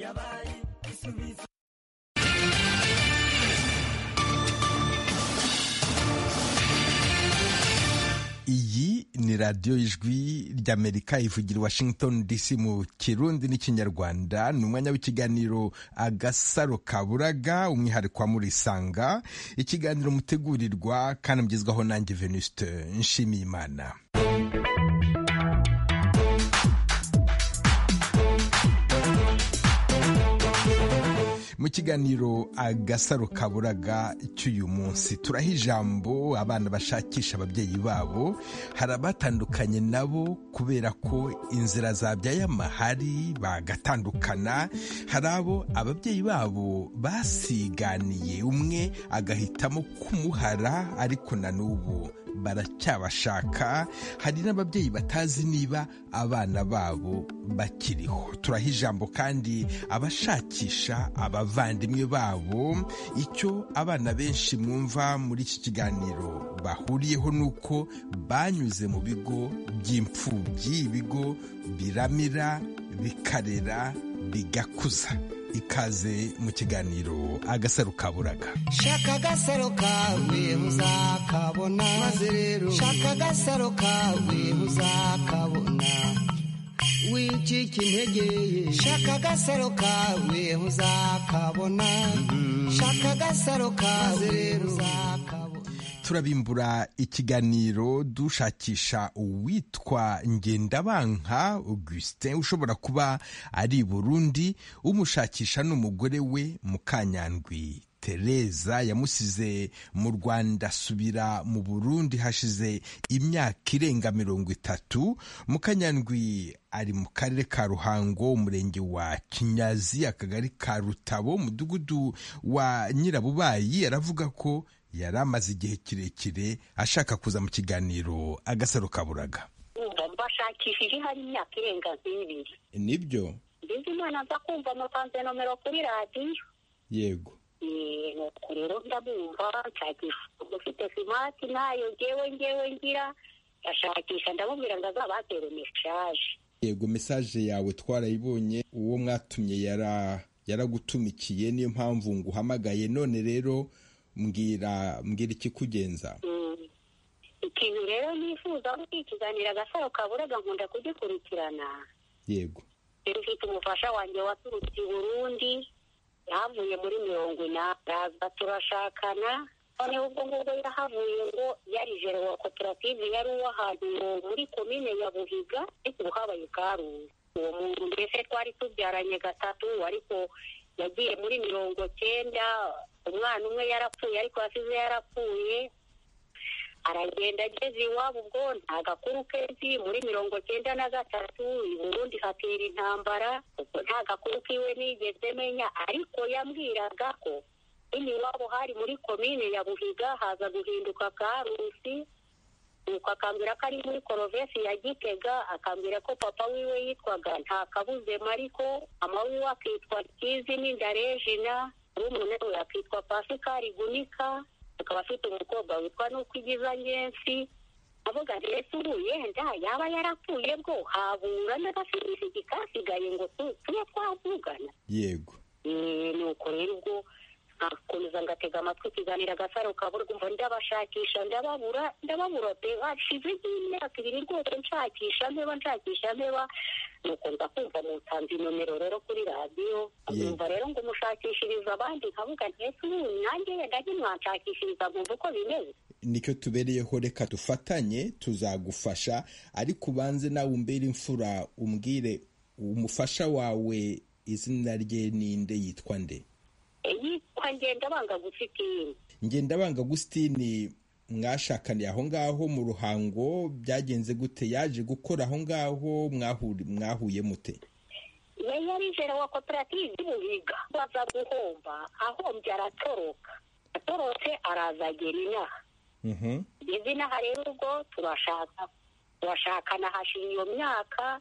yabaye isubizo iyi ni radiyo y'ijwi ry'amerika ivugira washington dc mu kirundi n'ikinyarwanda ni umwanya w'ikiganiro agasaro kaburaga umwihariko wa murisanga ikiganiro mutegurirwa kandi mugezwaho nanjye venuste nshimiyimana mu kiganiro agasaro kaburaga cy'uyu munsi turaha ijambo abana bashakisha ababyeyi babo hari abatandukanye nabo kubera ko inzira zabyaye amahari bagatandukana hari abo ababyeyi babo basiganiye umwe agahitamo kumuhara ariko na n'ubu baracyabashaka hari n'ababyeyi batazi niba abana babo bakiriho turaha ijambo kandi abashakisha abavandimwe babo icyo abana benshi mwumva muri iki kiganiro bahuriyeho ni uko banyuze mu bigo by'imfubyi ibigo biramira bikarera bigakuza ikaze mu kiganiro agasaro kaburaga shaka agasaro kawe muzakabona maze rero shaka agasaro kawe muzakabona wicika intege shaka agasaro kawe muzakabona shaka agasaro kawe rero muzakabona turabimbura ikiganiro dushakisha uwitwa ngendabanka augustin ushobora kuba ari i burundi umushakisha n'umugore we mukanyandwi tereza yamusize mu rwanda asubira mu burundi hashize imyaka irenga mirongo itatu mukanyandwi ari mu karere ka ruhango umurenge wa kinyazi akagari ka rutabo umudugudu wa nyirabubayi aravuga ko yari amaze igihe kirekire ashaka kuza mu kiganiro agasaro kaburaga bashakishije hari imyaka irenga nk'ibiri nibyo mbese umwana aza kumva mutanze nomero kuri radiyo yego Eh, nuko rero ndamwumva nshakisha ufite simati ntayo ngewe ngewe ngira ndashakisha ndamubwira ngo azabatere meshaje yego mesaje yawe twarayibonye uwo mwatumye yara yaragutumikiye niyo mpamvu nguhamagaye none rero mbwira mbwira ikikugenza Mm. ikintu rero nifuza gukurikiranira agasaro kaburaga nkunda kugikurikirana yego rero ufite umufasha wanjye waturutse i burundi yahavuye muri mirongo inani araza turashakana noneho ubwo ngubwo yahavuye ngo yari jere wa koperative yari uw'ahantu muri komine ya buhiga ariko ubu habaye karungu uwo muntu mbese twari tubyaranye gatatu ariko yagiye muri mirongo cyenda umwana umwe yarapfuye ariko yasize yarapfuye aragenda ageze iwabo ubwo nta gakuru kenshi muri mirongo cyenda na gatatu i burundi hatera intambara ubwo nta gakuru kiwe nigeze menya ariko yambwiraga ko nyine iwabo hari muri komine ya buhiga haza guhinduka karusi nuko akambwira ko ari muri korovesi ya gitega akambwira ko papa wiwe yitwaga nta kabuze mariko mama wiwe akitwa kizi n'indarejina n'umuntu we akitwa pasikari gunika akaba afite umukobwa witwa nuko igiza ngensi avuga ati ese ubu yenda yaba yarapfuye bwo habura n'agafirisigi kasigaye ngo tu- tube twavugana yego Eh, nuko rero ubwo nkakomeza ngatega amatwi ikiganiro agasaro kaburwa umva ndabashakisha ndababura ndababura pe hashize nk'imyaka ibiri rwose nshakisha mpeba nshakisha mpeba nuko nza kumva mutanze inomero rero kuri radiyo Yego. numva rero ngo mushakishiriza abandi nkavuga ntese ubu nanjye yenda ntimwanshakishiriza nkumva uko bimeze nicyo tubereyeho reka dufatanye tuzagufasha ariko ubanze nawe umbere imfura umbwire umufasha wawe izina rye ninde yitwa nde Eh, yitwa ngenda banga gufitiye ngendabanga agusitini mwashakaniye aho ngaho mu ruhango byagenze gute yaje gukora aho ngaho mwahuri- mwahuye mute yari yari jere wa koperative y'ubuhiga baza guhomba ahombye aratoroka atorotse araza agera inaha Mhm. ngeze inaha rero ubwo turashaka turashakana hashira iyo myaka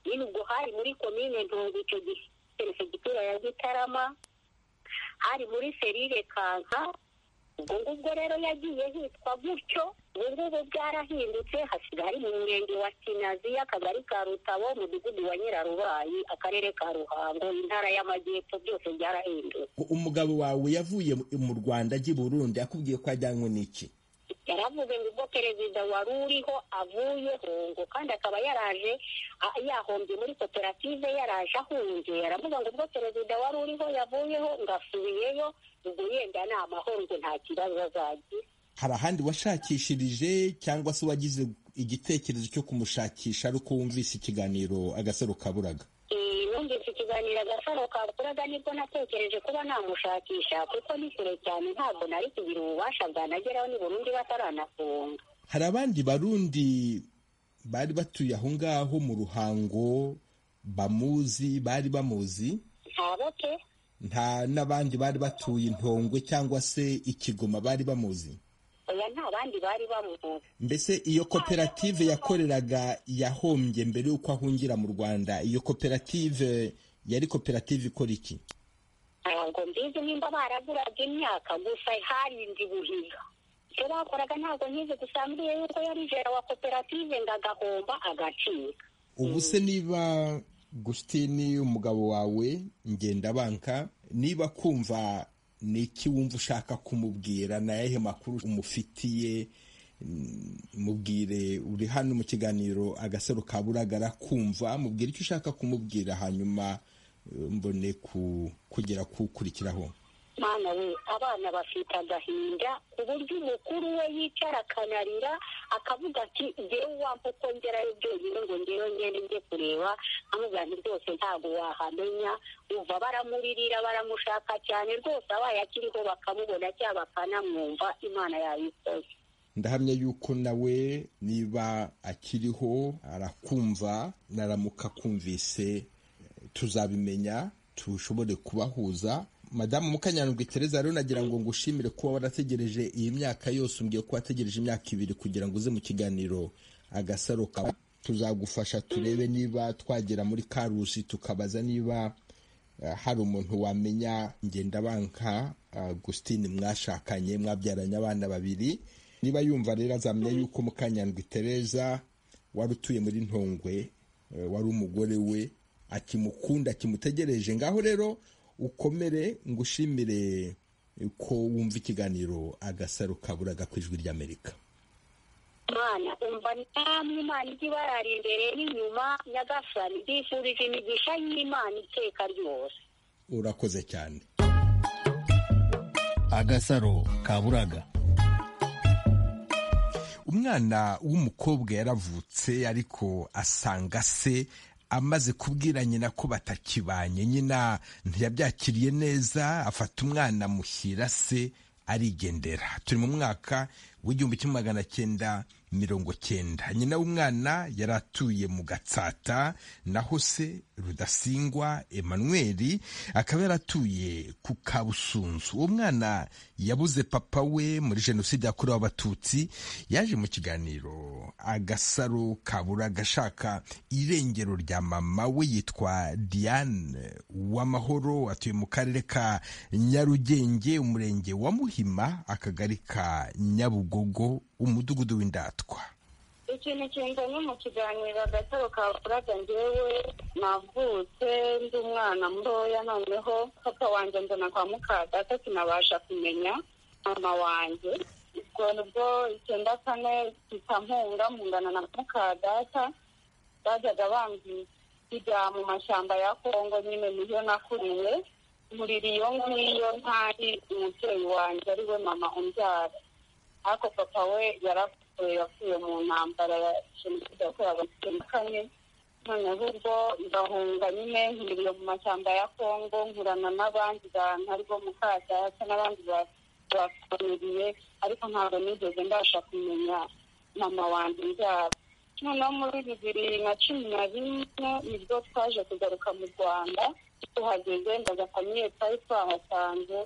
nyine ubwo hari muri komine ntungu icyo gihe perefegitura ya gitarama hari muri serire kanka ubwo ngubwo rero yagiye hitwa gutyo ubu ngubu bwarahindutse hasigaye hari mu murenge wa kinazi akagari ka rutabo umudugudu wa nyirarubayi akarere ka ruhango intara y'amajyepfo byose byarahindutse umugabo wawe yavuye mu rwanda ajya i burundi akubwiye ko ajyanywe n'iki yaravuze ngo ubwo perezida wari uriho avuyeho ngo kandi akaba yaraje a- yahombye muri koperative yaraje ahunze aravuga ngo ubwo perezida wari uriho yavuyeho ngo asubiyeyo ubwo yenda ni amahoro ngo nta kibazo azagira hari ahandi washakishirije cyangwa se wagize igitekerezo cyo kumushakisha ariko wumvise ikiganiro agasaro kaburaga Eh, numvise ikiganiro agasaro kaburaga nibwo natekereje kuba namushakisha kuko ni kure cyane ntabwo nari kugira ububasha bwanageraho ni burundi bataranafunga hari abandi barundi bari batuye aho ngaho mu ruhango bamuzi bari bamuzi ntabo ke nta n'abandi bari batuye intongwe cyangwa se ikigoma bari bamuzi oya nta bandi bari bamuzi mbese iyo koperative yakoreraga yahombye mbere y'uko ahungira mu rwanda iyo koperative yari koperative ikora iki ntabwo mbizi nimba baraguraga imyaka gusa harindi buhiga icyo bakoraga ntabwo nkizi gusa mbwiye yuko yari jera wa koperative ngo agahomba agacika ubu se niba gusitini umugabo wawe ngendabanka niba kumva ni iki wumva ushaka kumubwira na yahe makuru umufitiye mm, mubwire uri hano mu kiganiro agasaro kaburagara kumva mubwire icyo ushaka kumubwira hanyuma eh, mbone ku- kugera kukurikiraho mana we abana bafite agahinda ku buryo umukuru we yicara akanarira akavuga ati ngewe wampa uko ngerayo byonyine ngo ngewe ngende njye kureba amubwira nti rwose ntabwo wahamenya uva baramuririra baramushaka cyane rwose abaye akiriho bakamubona cyangwa bakanamwumva imana yayikoze ndahamya yuko nawe niba akiriho arakumva naramuka akumvise eh, tuzabimenya tushobore kubahuza madamu mukanyandwi tereza rero nagira ngo ngushimire kuba warategereje iyi myaka yose umbwiye ko wategereje imyaka ibiri kugira ngo uze mu kiganiro agasaro kawe tuzagufasha turebe niba twagera muri karusi tukabaza niba eh, hari umuntu wamenya ngendabanka agusitini mwashakanye mwabyaranye abana babiri niba yumva rero azamenya yuko mukanyandwi tereza wari utuye muri ntongwe eh, wari umugore we akimukunda akimutegereje ngaho rero ukomere ngushimire ko wumva ikiganiro agasaro kaburaga ku ijwi ry'amerika imana umva namwe imana ijya ibarara imbere n'inyuma nyagasani mbifurije imigisha y'imana iteka ryose urakoze cyane agasaro kaburaga umwana w'umukobwa yaravutse ariko asanga se amaze kubwira nyina ko batakibanye nyina ntiyabyakiriye neza afata umwana amushyira se arigendera turi mu mwaka w'igihumbi kimwe magana cyenda mirongo cyenda nyina w'umwana yari atuye mu gatsata naho se rudasingwa emmanuel akaba yaratuye ku kabusunzu uwo mwana yabuze papa we muri jenoside yakorewe abatutsi yaje mu kiganiro agasaro kabura agashaka irengero rya mama we yitwa diane w'amahoro atuye mu karere ka nyarugenge umurenge wa muhima akagari ka nyabugogo umudugudu w'indatwa ikintu kinzanye mu kiganiro agataro ka buraga njyewe navutse ndi umwana mutoya noneho papa wanjye nzana kwa mukadata sinabasha kumenya mama wanjye ubwo nibwo icyenda kane kitampunga mungana na mukadata bajyaga bambwira kujya mu mashyamba ya kongo nyine niyo nakuriwe nkurira iyo ngiyo ntari umubyeyi wanjye ari we mama umbyara ariko papa we yarapfuye yapfuye mu ntambara ya jenoside yakorewe abatutsi muri kane noneho ubwo ngahunga nyine nkiriye mu mashyamba ya kongo nkurana n'abandi bantu aribo mukadata n'abandi ba- bafuniriye ariko ntabwo nigeze mbasha kumenya mama wanjye mbyara noneho muri bibiri na cumi na rimwe nibwo twaje kugaruka mu rwanda tuhageze ndaza famiye twari twahasanze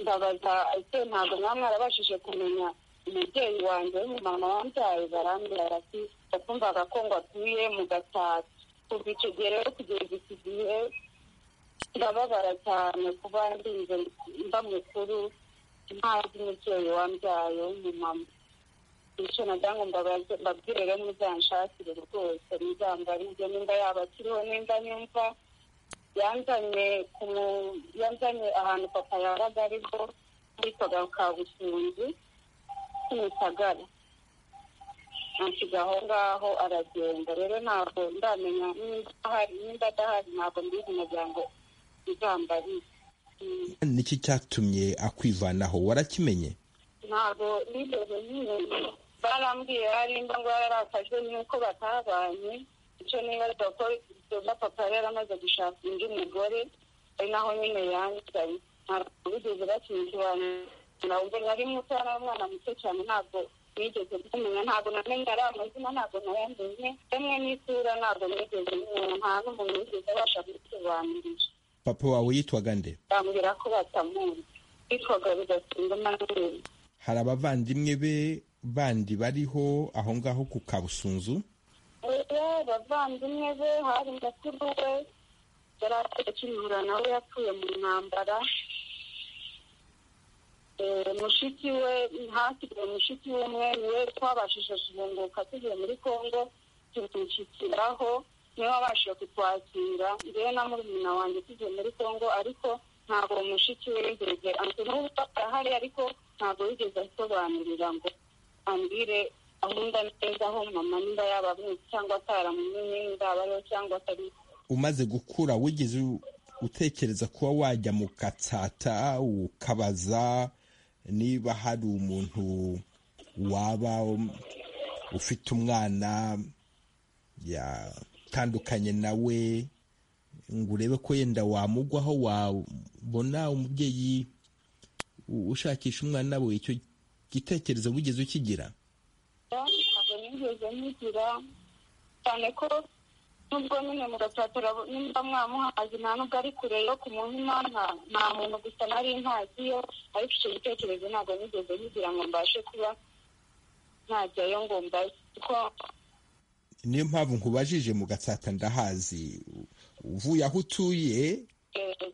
ndabaza ese ntabwo mwaba mwarabashije kumenya umubyeyi wanjye w'umumama wambyaye barambwira ati wakumvaga ko ngo atuye mu gatatu kuva icyo gihe rero kugeza iki gihe ndababara cyane kuba ndinze mba mukuru ntazi umubyeyi wambyaye w'umumama bityo nagira ngo mbabaze mbabwire rero muzanshakire rwose muzambarire nimba yaba akiriho nimba nyumva yanzanye ku mu- yanzanye ahantu papa yabaga ariho hitwaga kabusunzu kimisagara ansiga aho ngaho aragenda rero ntabwo ndamenya nimba ahari nimba adahari ntabwo mbizi nagira ngo muzambarire Mm. niki cyatumye akwivanaho warakimenye ntabwo nigeze nyine barambwiye hari imba ngo yararakajwe n'uko batabanye icyo nibaza ko doda papa yari yaramaze gushaka undi mugore ari naho nyine yanzanye ntabwo bigeze bakimusobanurira ntabwo nari muto yari umwana muto cyane ntabwo nigeze kumenya ntabwo namenye ari amazina ntabwo nayamenye rimwe n'isura ntabwo nigeze menya nta n'umuntu wigeze abasha kubisobanurira papa wawe yitwaga nde bambwira ko batamuzi bitwaga bidasinga amanini hari abavandimwe be bandi bariho aho ngaho ku kabusunzu oya abavandimwe be hari mukuru we yari akimura nawe yapfuye mu ntambara Eh, mushiki we hasigaye mushiki w'umwe niwe twabashije guhunguka tugiye muri kongo tumushyikiraho niwe wabashije kutwakira ngewe na murumuna wanjye tugiye muri kongo ariko ntabwo uwo mushiki we yigeze ante n'ubu arahari ariko ntabwo yigeze asobanurira ngo ambwire aho nda neza aho mama nimba yabamuzi cyangwa ataramumenye nimba abariho cyangwa atari umaze gukura wigeze u- utekereza kuba wajya mu gatsata ukabaza niba hari umuntu waba um, ufite umwana yatandukanye nawe ngo urebe ko yenda wamugwaho wabona umubyeyi u- ushakisha umwana we icyo gitekerezo wigeze ukigira ntabwo nigeze mugira cyane ko nubwo nyine mugatatira nimba mwamuhazi nta nubwo ari kure yo kumuhima nta- nta muntu gusa nari ntaziyo ariko icyo gitekerezo ntabwo nigeze mugira ngo mbashe kuba ntajyayo ngo mbaze kuko niyo mpamvu nkubajije mu gatsata ndahazi U- uvuye aho utuye yego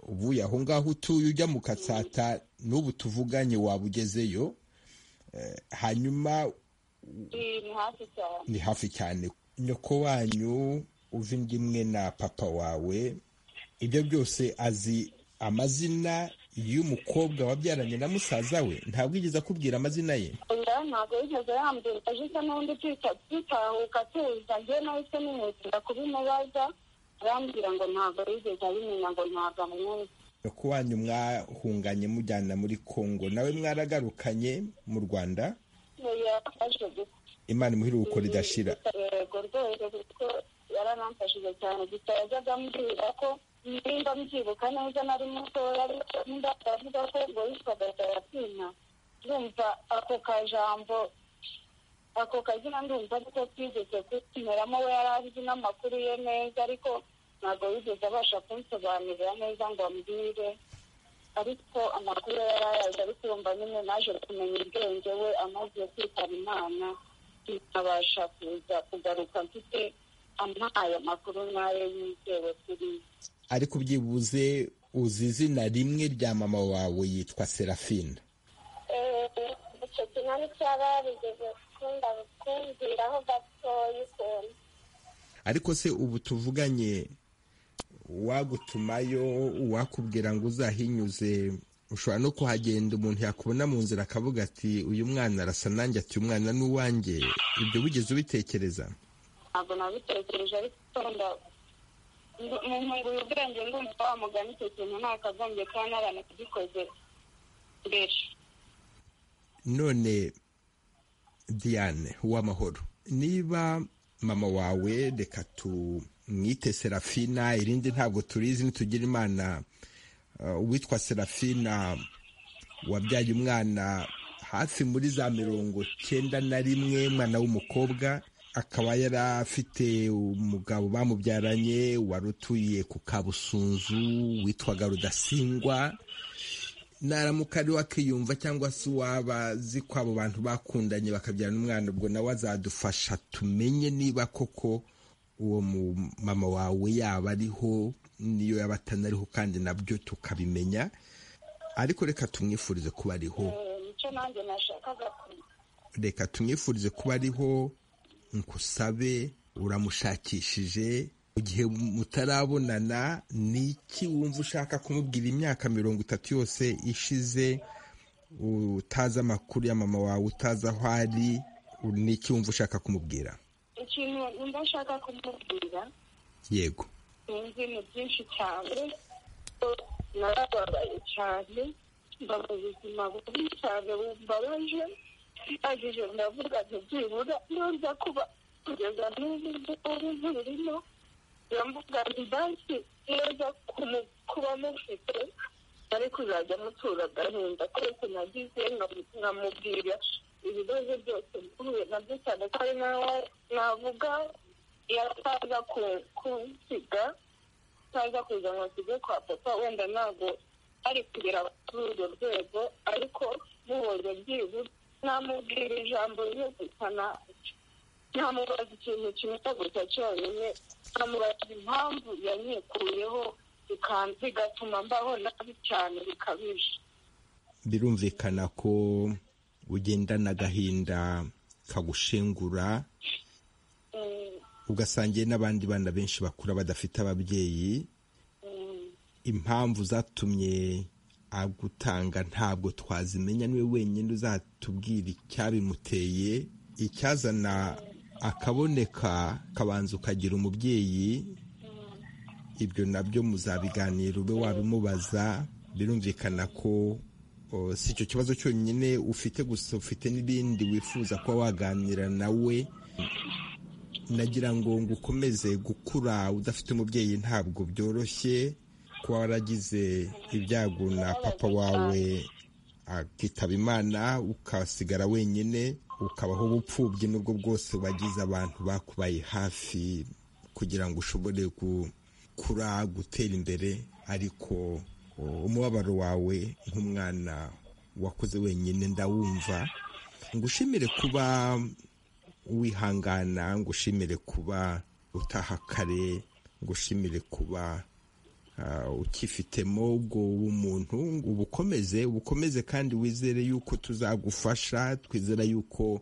uvuye aho ngaho utuye ujya mu katsata n'ubu tuvuganye waba ugezeyo Eh, hanyuma ni ni hafi cyane ni hafi cyane nyoko wanyu uva indi imwe na papa wawe ibyo byose azi amazina y'umukobwa wabyaranye na musaza we ntabwo yigeze akubwira amazina ye oya ntabwo yigeze yambwira aje isa n'undi twita tutahuka tuza njyewe nahise nimwitira kubimubaza arambwira ngo ntabwo yigeze abimenya ngo ntabwo amwumva nyoko wanyu mwahunganye mujyana muri kongo nawe mwaragarukanye mu rwanda yafashe gusa imana imuhira uko ridashira yego rwose kuko yaranamfashije cyane gusa yajyaga ambwira ko nimba mbyibuka neza nari mutoya ariko nimba aravuga ko ngo yitwaga taratina ndumva ako kajambo ako kazina ndumva ariko twigeze kukimeramo we yari azi n'amakuru ye neza ariko ntabwo yigeze abasha kunsobanurira neza ngo ambwire ariko amakuru ye yari ayazi ariko yumva nyine naje kumenya ubwenge we amaze kwitaba imana ntabasha kuza kugaruka mfite ampaye amakuru nk'ayo yizewe kuri ariko byibuze uzi izina rimwe rya mama wawe yitwa serafina icyo kintu n'icyaba yarigeze gukunda kumbwiraho gatoya ukuntu ariko se ubu tuvuganye uwagutumayo uwakubwira ngo uzahinyuze ushobora no kuhagenda umuntu yakubona mu nzira akavuga ati uyu mwana arasa nanjye ati uyu mwana ni uwanjye ibyo wigeze ubitekereza ntabwo nabitekereje ariko nda mu nkunguye ubwenge ndumva wa mugani icyo kintu ntakagombye kuba naranakigikoze mbere none diane uw'amahoro niba mama wawe reka tumwite serafina irindi ntabwo turizi ntitugire imana Uh, uwitwa serafina wabyaye umwana hafi muri za mirongo cyenda na rimwe umwana w'umukobwa akaba yari afite umugabo bamubyaranye wari utuye ku kabusunzu witwaga rudasingwa naramuka ari wakiyumva cyangwa se uwaba azi ko abo bantu bakundanye bakabyara umwana ubwo nawe azadufasha tumenye niba koko uwo mu- mama wawe yaba ariho niyo yaba atanariho kandi nabyo tukabimenya ariko reka tumwifurize kuba ariho nicyo nanjye nashakaga ku reka tumwifurize kuba ariho nkusabe uramushakishije mu gihe mutarabonana ni iki wumva ushaka kumubwira imyaka mirongo itatu yose ishize utazi amakuru ya mama wawe utazi aho ari ni iki wumva ushaka kumubwira ikintu numva nshaka kumubwira yego sinzi ni byinshi cyane ko narababaye cyane mba mu buzima bubi cyane bumbabaje ndangije ndavuga nti byibura nza kuba kugeza n'ubu ngubu ntirimo ndavuga nti banki neza kumu- kuba mufite ari kuzajya mutura agahinda kose nagize nka- nkamubwira ibibazo byose mpuye nabyo cyane ko ari nawe navuga yasaza ku- kunsiga ntaza kuza ngo nsige kwa papa wenda ntabwo ari kugera kuri urwo rwego ariko mubonye byibuze namubwira ijambo ryo gusana ntamubaza ikintu kimwe gusa cyonyine nkamubaza impamvu yanyikuyeho bigatuma mbaho nabi cyane bikabije birumvikana ko ugendana agahinda kagushengura Mm, ugasangiye n'abandi bana benshi bakura badafite ababyeyi mm, impamvu zatumye agutanga ntabwo twazimenya niwe wenyine uzatubwira icyabimuteye icyazana akaboneka kabanza ukagira umubyeyi ibyo nabyo muzabiganira ube wabimubaza birumvikana ko o, si icyo kibazo cyonyine ufite gusa ufite n'ibindi wifuza kuba waganira nawe nagira ngo ngo ukomeze gukura udafite umubyeyi ntabwo byoroshye kuba waragize ibyago na papa wawe akitaba imana ukasigara wenyine ukabaho ubupfubyi n'ubwo bwose wagize abantu bakubaye hafi kugira ngo ushobore gukura gutera imbere ariko o, umubabaro wawe nk'umwana wakoze wenyine ndawumva ngushimire kuba wihangana ngushimire kuba utaha kare ngushimire kuba ah, ukifitemo ubwo bumuntu ubukomeze ubukomeze kandi wizere yuko tuzagufasha twizera yuko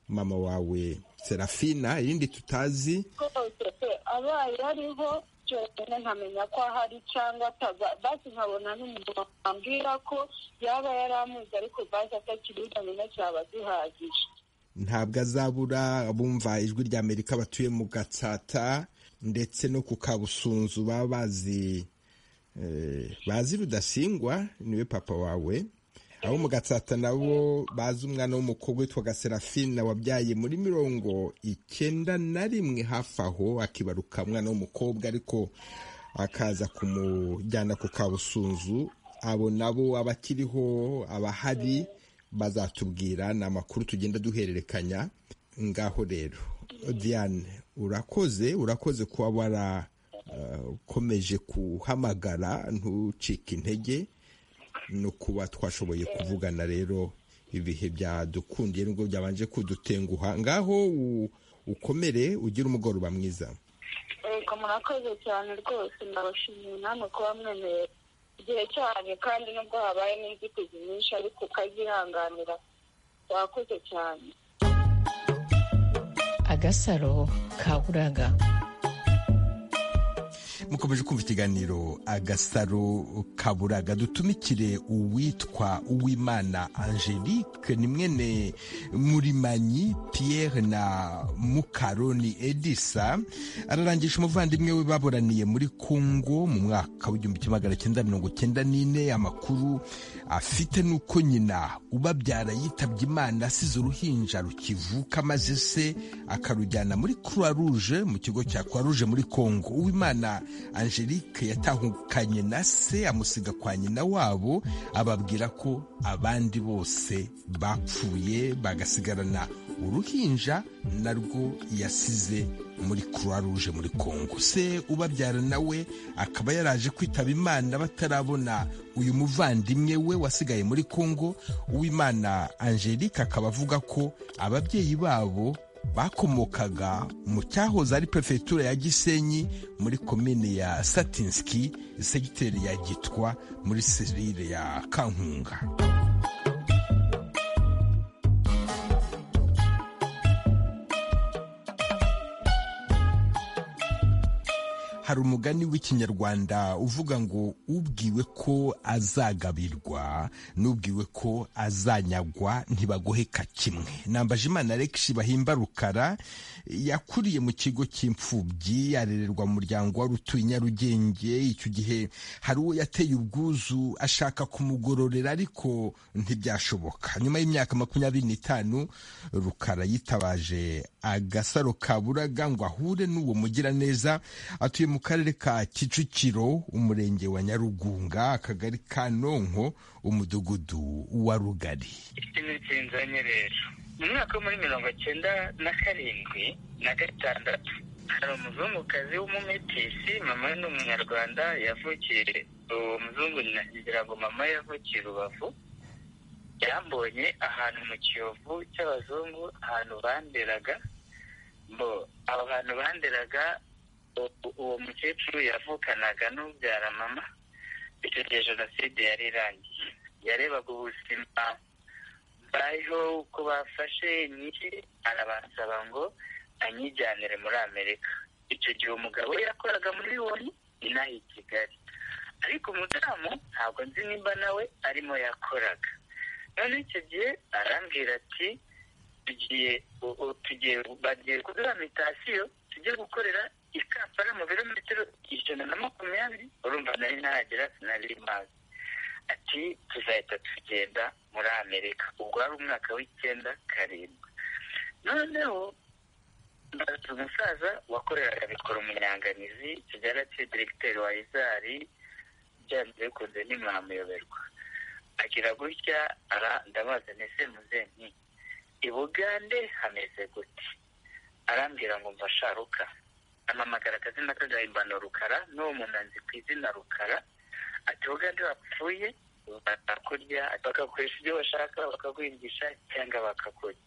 mama wawe serafina irindi tutazi rwose pe abaye ariho cyonyine nkamenya ko ahari cyangwa ataba basi nkabona n'umuntu wambwira ko yaba yari amuzi ariko basi atakibizanye na cyaba gihagije ntabwo azabura abumva ijwi rya amerika batuye mu gatsata ndetse no ku kabusunzu baba bazi eh, bazi rudasingwa niwe papa wawe abo mu gatsata nabo bazi umwana w'umukobwa witwa gaserafina wabyaye muri mirongo icyenda na rimwe hafi aho akibaruka umwana w'umukobwa ariko akaza kumujyana ku kabusunzu abo nabo abakiriho abahari bazatubwira ni amakuru tugenda duhererekanya ngaho rero diane urakoze urakoze kuba warakomeje kuhamagara ntucike intege no kuba twashoboye kuvugana rero ibihe byadukundiye nubwo byabanje kudutenguha ngaho u- ukomere ugire umugoroba mwiza reka murakoze cyane rwose ndabashimiye namwe kuba mwemereye igihe cyanyu kandi nubwo habaye n'inzitizi nyinshi ariko ukazihanganira wakoze cyane agasaro ka buraga mukomeje kumva ikiganiro agasaro kaburaga dutumikire uwitwa uwimana angelique ni mwene murimanyi pierre na mukaroni edisa ararangisha umuvandimwe we baburaniye muri congo mu mwaka w'igihumbi kimwe magana cyenda mirongo cyenda n'ine amakuru afite ni uko nyina ubabyara yitabye imana asize uruhinja rukivuka maze se akarujyana muri croix rouge mu kigo cya croix rouge muri congo uwimana angelique yatahukanye na se amusiga kwa nyina wabo ababwira ko abandi bose bapfuye bagasigarana uruhinja narwo yasize muri croix rouge muri congo se ubabyara nawe akaba yaraje kwitaba imana batarabona uyu muvandimwe we wasigaye muri congo uwimana angelique akaba avuga ko ababyeyi babo bakomokaga mu cyahoze ari perefegitura ya gisenyi muri komine ya satinski segiteri ya gitwa muri serire ya kankunga hari umugani w'ikinyarwanda uvuga ngo ubwiwe ko azagabirwa n'ubwiwe ko azanyagwa ntibagoheka kimwe nambaje imana alegisi bahimba rukara yakuriye mu kigo cy'imfubyi arererwa mu muryango wari utuye i nyarugenge icyo gihe hari uwo yateye ubwuzu ashaka kumugororera ariko ntibyashoboka nyuma y'imyaka makumyabiri n'itanu rukara yitabaje agasaro ka buraga ngo ahure n'uwo mugiraneza atuye mu karere ka kicukiro umurenge wa nyarugunga akagari ka nonko umudugudu wa rugari ikintu kinzanye rero mu mwaka wo muri mirongo cyenda na karindwi na gatandatu hari umuzungukazi w'umumetisi mama we ni umunyarwanda yavukiye uwo muzungu ngira ngo mama yavukiye rubavu yambonye ahantu mu kiyovu cy'abazungu ahantu banderaga ngo abo bantu banderaga uwo mukecuru yavukanaga n'ubyara mama icyo gihe jenoside yari irangiye yarebaga ubuzima bariho uko bafashe nyinshi arabasaba ngo anyijyanire muri amerika icyo gihe umugabo we yakoraga muri woni inaha i kigali ariko umudamu ntabwo nzi nimba nawe arimo yakoraga none icyo gihe arambwira ati tugiye tugiye bagiye kuduha mitasiyo tujye gukorera i kampala mu birometero ijana na makumyabiri urumva nari nahagera sinari mazi ati tuzahita tugenda muri amerika ubwo wari umwaka w'icyenda karindwi noneho mbaza umusaza wakoreraga bikora umunyanganizi kigali ati diregiteri wa izari byanze bikunze ntimwamuyoberwa agira gutya ndabaza nese muzenki i bugande hameze gute arambwira ngo mvasharuka amamagara akazina k'agahimbano rukara n'uwo muntu anzi ku izina rukara ati ugande wapfuye bakakurya bakagukoresha ibyo bashaka bakaguhingisha cyangwa bakakurya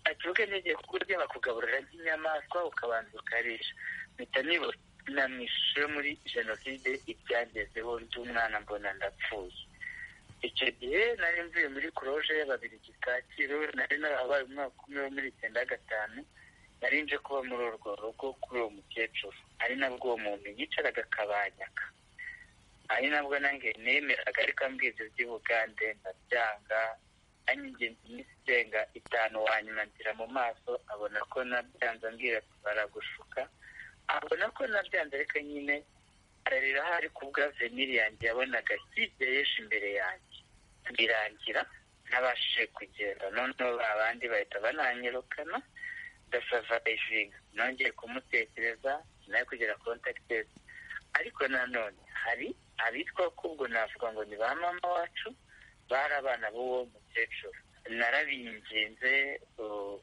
ati ugande ugiye kukurya bakugaburira nk'inyamaswa ukabanza ukarisha mpita nibonamwishe muri jenoside ibyangezeho ndi umwana mbona ndapfuye icyo gihe nari mvuye muri kuroje y'ababiri kacyiru nari narahabaye umwaka umwe wo muri icyenda gatanu nari nje kuba muri urwo rugo kuri uwo mukecuru ari nabwo uwo muntu yicaraga akabanyaka ari nabwo nange nemeraga ariko ambwiza iby'ubugande ndabyanga anyingenzi iminsi irenga itanu wanyuma nzira mu maso abona ko nabyanze ambwira ati baragushuka abona ko nabyanze ariko nyine ararira hari ku bwa veniri yanjye yabonaga higeyeje imbere yanjye birangira ntabashije kugenda noneho abandi bahita bananyirukana dasavayijinga nongeye kumutekereza nawe kugira kontakitezi ariko nanone hari abitwa kubwo navuga ngo ni ba mama wacu bari abana b'uwo mukecuru narabinginze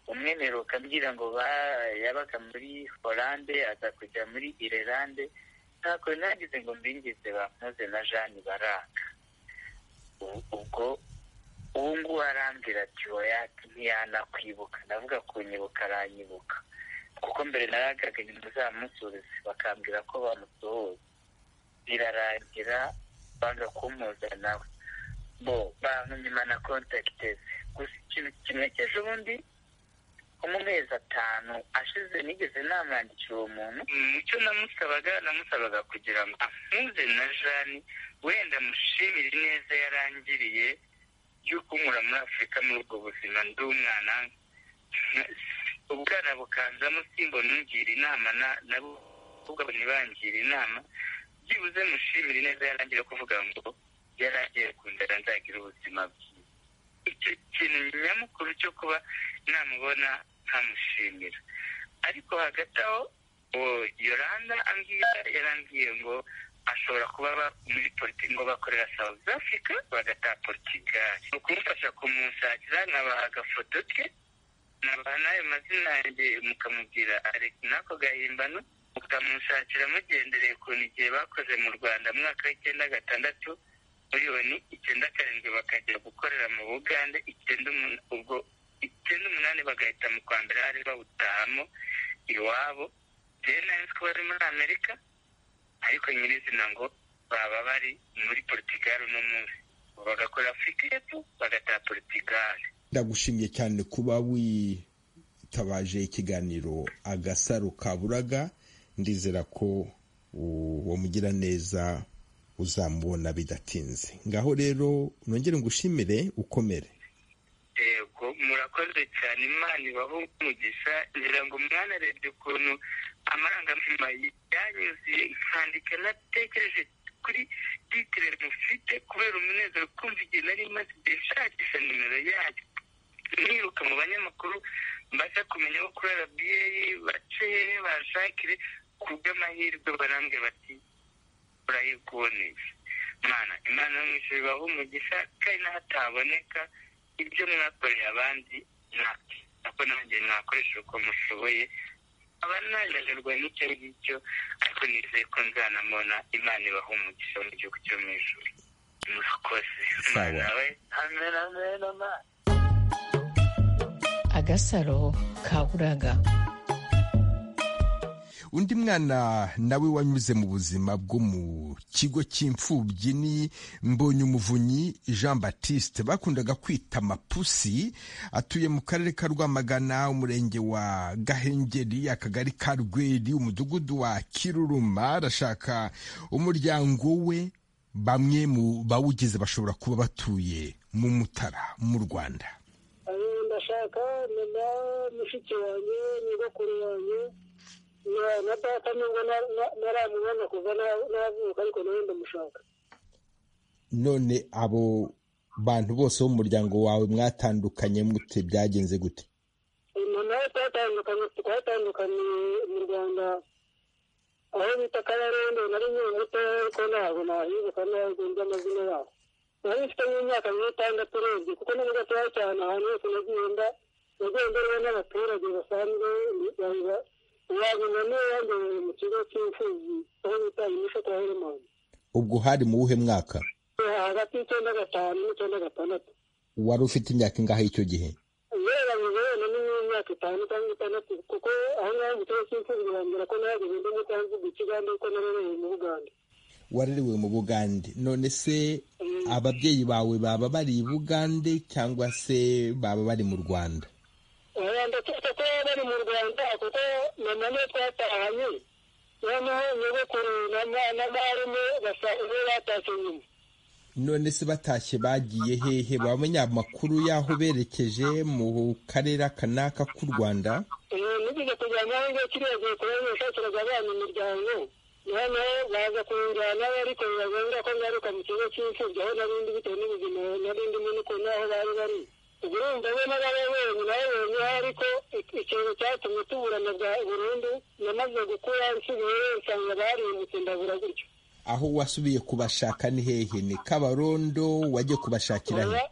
umwe mperuka mbwira ngo yabaga muri horande aza kujya muri irelande ntabwo nagize ngo mbingize bamuze na jani baraka ubwo ubu ngubu arambwira ati wowe ntiyanakwibuka ndavuga ku nyibuka aranyibuka kuko mbere naragaga inyuma zamusubiza bakambwira ko bamusohoye birarangira banga kumuza nawe bo bantumye na kontakiteze gusa ikintu kimwekeje ubundi nko mu mezi atanu ashize nigeze namwandikira uwo muntu icyo namusabaga namusabaga kugira ngo ampuze na jani wenda mushimire neza yarangiriye y'uko nkura muri afurika muri ubwo buzima ndi umwana ubwana bukanzamo simbona ungira inama nabo ubwabo ntibangira inama byibuze mushimire neza yarangira kuvuga ngo yaragiye kundara nzagira ubuzima bwiza icyo kintu nyamukuru cyo kuba namubona nkamushimira ariko hagati aho yoranda ambwira yarambwiye ngo ashobora kuba muri politiki ngo bakorera South Africa bagataha Portugal ni ukumufasha kumushakira nkabaha agafoto ke nabaha n'ayo mazina yanjye mukamubwira Alex nako gahimbano mukamushakira mugendereye ukuntu igihe bakoze mu Rwanda mu mwaka w'icyenda gatandatu miliyoni icyenda karindwi bakajya gukorera mu Bugande icyenda ubwo icyenda umunani bagahita mu kwa mbere bari bawutahamo iwabo rero nari ko bari muri amerika ariko nyirizina ngo baba bari muri portugal uno munsi bagakora afurika y'epfo bagataha portugal ndagushimiye cyane kuba witabaje ikiganiro agasaro kaburaga ndizera ko uwo mugiraneza uzamubona bidatinze ngaho rero nongere ngushimire ukomere yego murakoze cyane imana ibaho umugisha ngira ngo mwana arebye ukuntu amarangamutima yanyuzuye nkandika natekereje kuri titire mufite kubera umunezero kumva igihe nari maze igihe nshakisha nimero yayo niruka mu banyamakuru mbasha kumenya ko kuri rba bace hehe bashakire ku bw'amahirwe barambwe bati urayikuboneye mwana imana yo mu ijuru ibaho umugisha kandi n'ahataboneka ibyo mwakoreye abandi ntabwo nanjye mwakoresha uko mushoboye aba nananirwa n'icyo ngicyo ariko nizeye ko nzanamubona imana ibaha umugisha mu gihugu cyo mu ijoro murakoze Sawa. nawe amen amen amen agasaro kaburaga undi mwana nawe wanyuze mu buzima bwo mu kigo cy'imfubyi ni mbonyumuvunyi jean baptiste bakundaga kwita mapusi atuye mu karere ka rwamagana umurenge wa gahengeri akagari ka rweri umudugudu wa kiruruma arashaka umuryango we bamwe mu bawugize bashobora kuba batuye mu mutara mu rwanda Eh, ndashaka mama mushiki wanjye nyogokuru wanjye na- na data nubwo na- na- ntaramubona kuva na- navuka ariko nawe ndamushaka none abo bantu bose bo mu muryango wawe mwatandukanye mute byagenze gute Eh, mama we twatandukanye twatandukaniye mu rwanda aho bita kabarondo nari nkiri muto ariko ntabwo nahibuka ntabwo nzi amazina yabo nari mfite nk'imyaka nk'itandatu urebye kuko ni gatoya cyane ahantu hose nagiye nda nagiye ndareba n'abaturage basanzwe wabibona yambereye mu kigo cy'imfubyi aho bita imisho kwa helemoni ubwo hari mu wuhe mwaka hagati y'icyenda gatanu n'icyenda gatandatu wari ufite imyaka ingahe icyo gihe yewe bibona n'imyaka itanu cyangwa itandatu kuko aho ngaho mu kigo cy'imfubyi bambwira ko nahageze ndi mu cyanzu mu kigande kuko narereye mu bugande warerewe mu bugande none se ababyeyi bawe baba bari i bugande cyangwa se baba bari mu rwanda ndakeka ko bari mu rwanda kuko mama niwe twatahanye noneho nyogokuru na ma- na marume basa ubu batashye nyuma none se batashye bagiye hehe bamenya amakuru y'aho berekeje mu karere kanaka k'u rwanda Eh, nigeze kujyana aho ngiye kiriya gihe kubera nashakiraga abana imiryango noneho baza kunjyanaho ariko bibagombera ko ngaruka mu kigo cy'imfubyi aho narindi bitewe n'ubuzima nari ndimo n'ukuntu aho bari bari ubwo urumva we n'ababa wenyine aho wenyine aho ariko ik- ikintu cyatumye tuburana bwa burundu namaze gukura nsigaye nsanga barindutse ndabura gutyo aho wasubiye kubashaka ni hehe ni kabarondo wagiye kubashakira he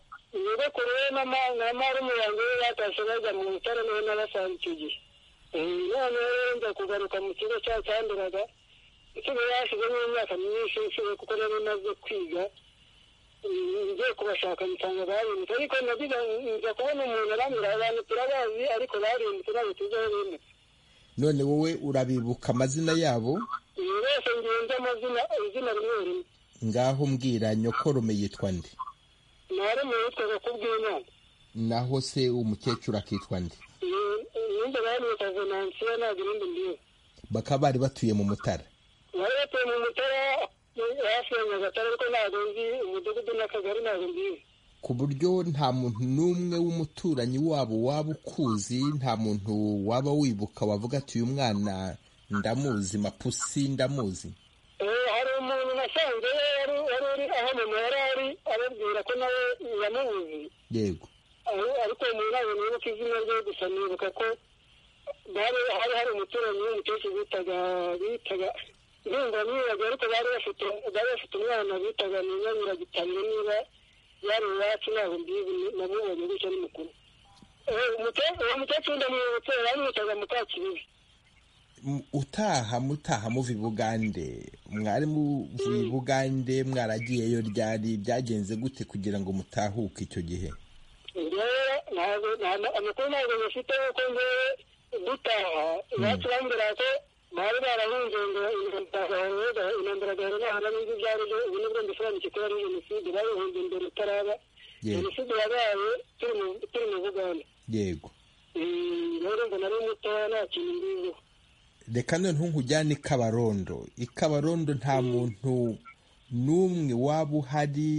nyogokuru we na ma- na marume yanjye we batashye bajya mu bitaro nawe nabasanze icyo gihe Eh, noneho rero nza kugaruka mu kigo cya cyanduraga isigaye yashizemo imyaka myinshi nsiwe kuko nari maze kwiga Eh, ngiye kubashaka nsanga barindutse ariko nagize nza kubona umuntu arambwira abantu turabazi ariko barindutse ntabwo tuzi aho bimutse none wowe urabibuka amazina yabo uyu wese ngenzi amazina izina rimwe rimwe ngaho mbwira nyokorome yitwa nde marume yitwaga kubw'imana naho se umukecuru akitwa nde ninde bamwita venansiyo ntabwo irindi mbizi bakaba bari batuye mu mutara bari batuye mu mutara hafi ya nyagatare ariko ntabwo nzi umudugudu n'akagari ntabwo mbizi ku buryo nta muntu n'umwe w'umuturanyi wabo waba ukuzi nta muntu waba wibuka wavuga ati uyu mwana ndamuzi mapusi ndamuzi Eh, hari umuntu nasanze yari yari uri aho mama yari ari ababwira ko nawe yamubuze yego Ari- ariko uwo muntu ntabwo nibuka izina rye gusa nibuka ko bari hari hari umuturanyi w'umukecuru bitaga bitaga ndumva mwibaga ariko bari bafite bari bafite umwana bitaga ninyanyiragitamye niba yari iwacu ntabwo mbizi namubonye gutyo ni mukuru Eh, umuke- uwo mukecuru ndamwibutse bamwitaga mukakibibi M- utaha mutaha muva i bugande mwari muvuye i bugande mwaragiyeyo ryari byagenze gute kugira ngo mutahuke icyo gihe rero ntabwo amakuru ntabwo bafite kuko ngewe dutaha iwacu bambwira ko bari barahunze ngo intambara gahoro nahora n'ibyo ibyo ari byo ubu nibwo mbisobanukirwa ari jenoside barihunze mbere itaraba Yego. jenoside yabaye turi mu- turi mu bugande yego Eh, rero ngo nari mutoya nta kintu mbiziho reka none nkujyane i kabarondo i kabarondo nta muntu n'umwe waba uhari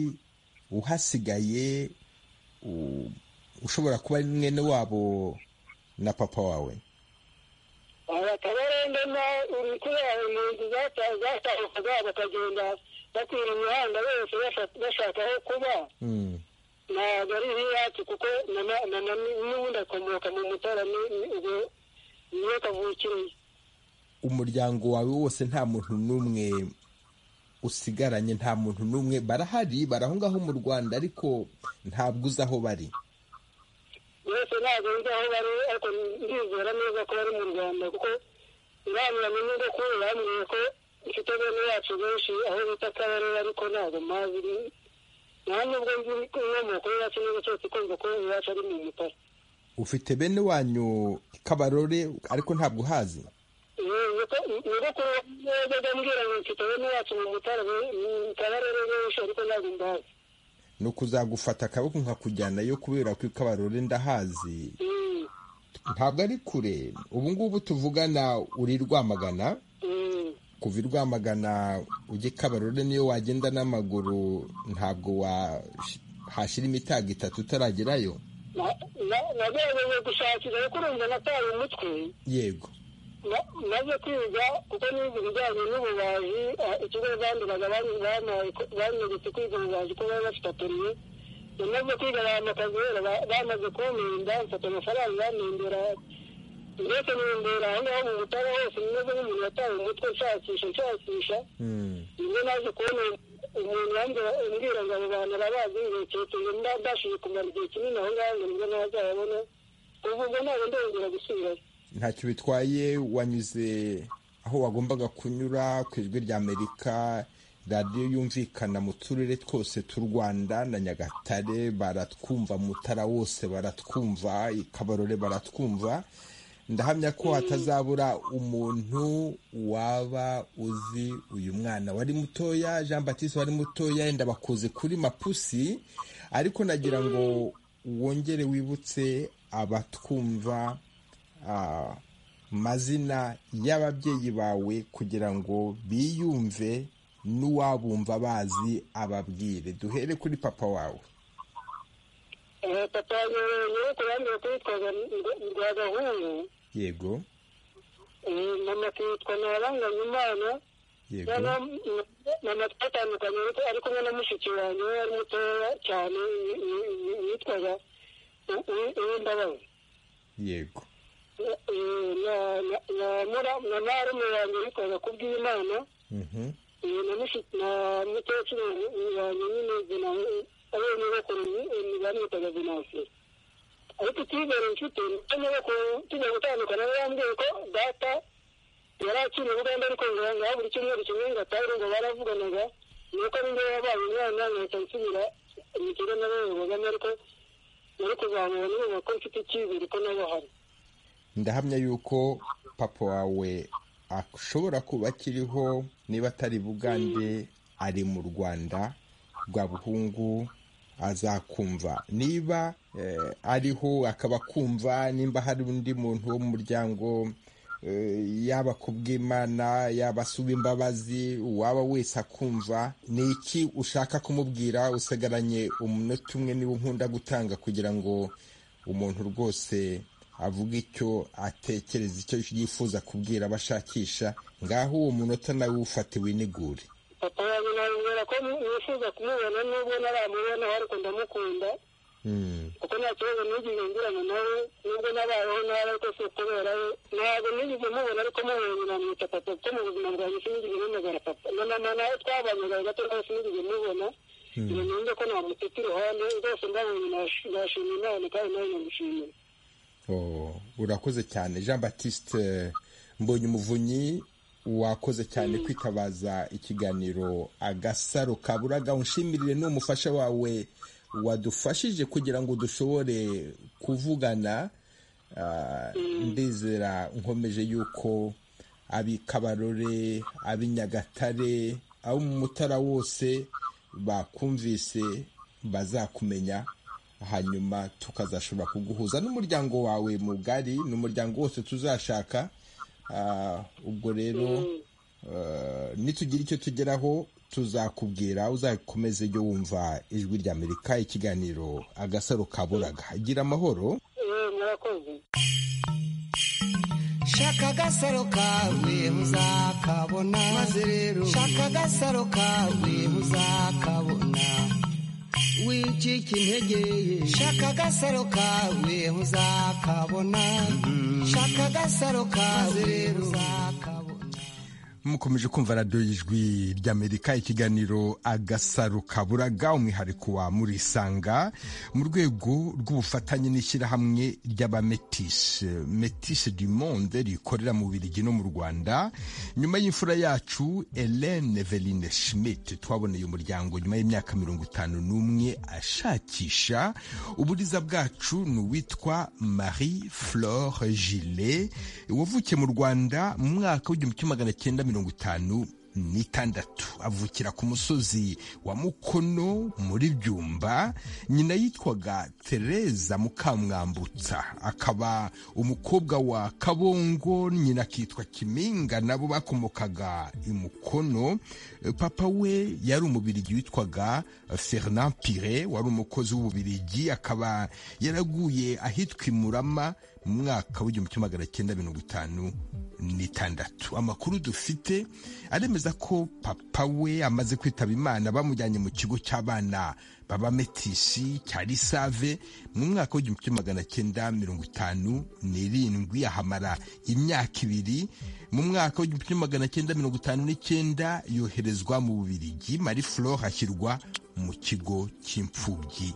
uhasigaye u- ushobora kuba ari mwene wabo na papa wawe akabarende na urikuraho impunzi zatahukaga bakagenda bakwira imihanda bose basha- bashaka aho kuba Mm, ntabwo ari nk'iyacu kuko na- na- na- na- n'ubundi akomoka mu mutara ni- ni- ubwo niyo kavukiriye umuryango wawe wose nta muntu n'umwe usigaranye nta muntu n'umwe barahari barahongaho mu rwanda ariko ntabwo uzi aho bari bose ntabwo nzi aho bari ariko ndizera neza ko bari mu rwanda kuko inama n'ubwo kuri bambwiye ko mfite bene yacu benshi aho bita kabarere ariko ntabwo mpazi ni- nta nubwo nzi inkomoko yacu neza cyose kumva ko iwacu ari mu mutara ufite bene wanyu kabarore ariko ntabwo uhazi nyogokuru yajyaga ambwira ngo mfite bene wacu mu mutara kabarere benshi ariko ntabwo mbazi ni ukuzagufata akaboko nkakujyanayo kubera ko kabarore ndahazi Mm, ntabwo ari kure ubu ngubu tuvugana uri rwamagana mm. kuva i rwamagana ujya i kabarore niyo wagenda n'amaguru ntabwo wahashyira imitago itatu utaragerayo Na- na- nagerageje gushakira kuko urumva nataye umutwe yego Na- maze kwiga kuko nize ibijyanye n'ububaji ah, ikigo banduraga banyeretse kwiga ububaji ko bari bafite atoriye namaze kwiga bahamakaza rero ba- bamaze kumpinda mfata amafaranga bampindura ndetse nimbera aho ngaho mu butara hose nimeze nk'umuntu wataye umutwe nshakisha nshakisha Mm. iyo naje kubona umuntu wambwira- umbwira ngo abo bantu arabazi ngekekeye ndashije kumara igihe kinini aho ngaho ngo nibwo ntazababona kuva ubwo ntabwo ndongera gusubirayo ntacyo bitwaye wanyuze aho wagombaga kunyura ku ijwi ry'amerika radiyo yumvikana mu turere twose tw'u rwanda na nyagatare baratwumva mutara wose baratwumva i kabarore baratwumva ndahamya ko hatazabura umuntu waba uzi uyu mwana wari mutoya jean batiste wari mutoya yenda bakuze kuri mapusi ariko nagira ngo wongere wibutse abatwumva ah, mazina y'ababyeyi bawe kugira ngo biyumve n'uwabumva bazi ababwire duhere kuri papa wawe Eh, papa wanjye rero kurambira kwitwaza rwa gahungu yego mama akitwa ntaranganya imana yego noneho mama twatandukanye ariko ari kumwe na mushiki wanjye we wari mutoya cyane yi- yi- yi- yitwaga U- U- uwimbabazi yego Eh, na- na- na mura- na marume wanjye yitwaga kubw'imana Mhm. Eh, na mushi- na mukecuru wanjye nyine Venansi, ariwe nyogokuru ni- bamwitaga Venansi. ariko icyizere inshuti nyogokuru tujya gutandukana we yambwiye ko data yari akiri i buganda ariko ngo ngaho buri cyumweru kimwe ngo atahure ngo baravuganaga nuko ari njyewe wabaye umwana nkahita nsubira mu kigo n'abana bagana ariko nari kuzamura n'ubu ko mfite icyizere ko nabo hari ndahamya yuko papa wawe ashobora kuba akiriho niba atari i bugande ari mu rwanda rwa buhungu azakumva niba eh, ariho akaba akumva nimba hari undi muntu wo mu muryango eh, yaba kubw'imana yaba asuba imbabazi uwaba wese akumva ni iki ushaka kumubwira usigaranye umunota umwe niba nkunda gutanga kugira ngo umuntu rwose avuga icyo atekereza icyo yifuza kubwira abashakisha ngaho uwo munota nawe ufate winigure papa wanjye nabibwira ko nifuza kumubona nubwo ntaramubona ariko ndamukunda Mm, kuko nta kibazo nigeze ngirana nawe nubwo nabayeho nabi ariko si ukubera we ntabwo nigeze mubona ariko mubonye namwita papa kuko mu buzima bwanjye sinigeze namagara papa na mama nawe twabanaga gato nawe sinigeze mubona ngo numve ko namutita iruhande rwose ndabonye nash- nashima imana kandi nawe ndamushimira oh, urakoze cyane jean batiste mbonye umuvunyi wakoze cyane kwitabaza ikiganiro agasaro kaburaga unshimirire n'umufasha wawe wadufashije kugira ngo dushobore kuvugana ndizera nkomeje yuko ab'i kabarore ab'i nyagatare abo mu mutara wose bakumvise bazakumenya hanyuma tukazashobora kuguhuza n'umuryango wawe mugari n'umuryango wose tuzashaka ubwo rero nitugira icyo tugeraho tuzakubwira uzakomeze ujye wumva ijwi ry'amerika ikiganiro agasaro kaburaga gira amahoro shaka agasaro kawe uzakabona maze rero shaka agasaro kawe uzakabona wicika intege shaka agasaro kawe uzakabona shaka agasaro kawe rero uzakabona mukomeje kumva radiyo y'ijwi ry'amerika ikiganiro agasaro kaburaga umwihariko wa murisanga mu rwego rw'ubufatanye n'ishyirahamwe ry'abametise metise du monde rikorera mu birigi no mu rwanda nyuma y'imfura yacu helene veline schmidt twaboneye umuryango nyuma y'imyaka mirongo itanu n'umwe ashakisha uburiza bwacu ni uwitwa marie flore gile wavukiye mu rwanda mu mwaka w'igihumbi kimwe magana cyenda mirongo mirongo itanu n'itandatu avukira ku musozi wa mukono muri byumba nyina yitwaga tereza mukamwambutsa akaba umukobwa wa kabongo nyina akitwa kiminga nabo bakomokaga i mukono papa we yari umubirigi witwaga fernand pire wari umukozi w'ububirigi akaba yaraguye ahitwa imurama mu mwaka w'igihumbi kimwe magana cyenda mirongo itanu n'itandatu amakuru dufite aremeza ko papa we amaze kwitaba imana bamujyanye mu kigo cy'abana babametisi cya risave mu mwaka w'igihumbi kimwe magana cyenda mirongo itanu n'irindwi ahamara imyaka ibiri mu mwaka w'igihumbi kimwe magana cyenda mirongo itanu n'icyenda yoherezwa mu bubirigi marie flore ashyirwa mu kigo cy'imfubyi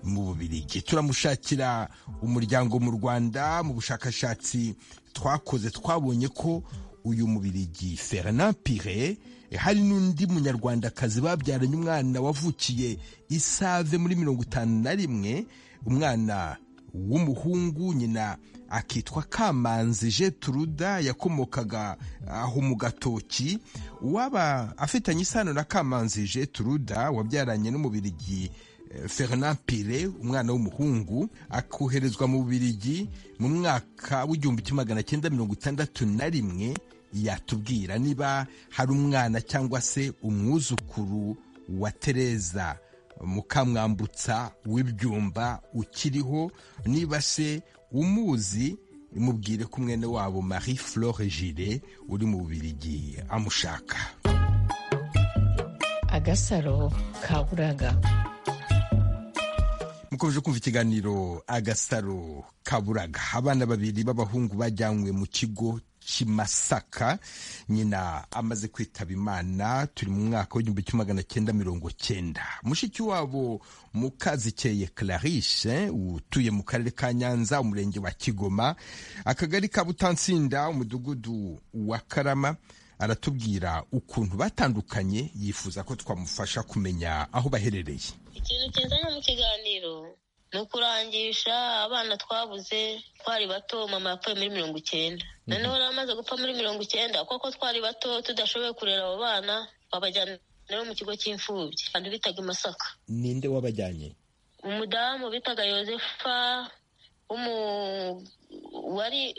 mu bubirigi turamushakira umuryango mu rwanda mu bushakashatsi twakoze twabonye ko uyu mubirigi fernand pire hari n'undi munyarwandakazi babyaranye umwana wavukiye isave muri mirongo itanu na rimwe umwana w'umuhungu nyina akitwa kamanzi jeturuda yakomokaga aho mu gatoki uwaba afitanye isano na kamanzi jeturuda wabyaranye n'umubirigi Fernand Pire umwana w'umuhungu akoherezwa mu Bubiligi mu mwaka w'igihumbi kimwe magana cyenda mirongo itandatu na rimwe yatubwira niba hari umwana cyangwa se umwuzukuru wa Tereza mukamwambutsa w'ibyumba ukiriho niba se umuzi mubwire ko umwene wabo Marie Flore Gire uri mu Bubiligi amushaka agasaro kaburaga mukomeje kumva ikiganiro agasaro kaburaga abana babiri b'abahungu bajyanywe mu kigo kimasaka nyina amaze kwitaba imana turi mu mwaka w'igihumbi kimwe magana cyenda mirongo cyenda mushiki wabo mukazikeye clarice utuye mu karere ka nyanza umurenge wa kigoma akagari ka butansinda umudugudu wa karama aratubwira ukuntu batandukanye yifuza ko twamufasha kumenya aho baherereye ikintu kizana mu kiganiro ni ukurangisha abana twabuze twari bato mama yapfuye muri mirongo icyenda noneho yari amaze gupfa muri mirongo icyenda kuko twari bato tudashoboye kurera abo bana babajyana mu kigo cy'imfubyi abantu bitaga i masaka ninde wabajyanye umudamu bitaga yosefa wari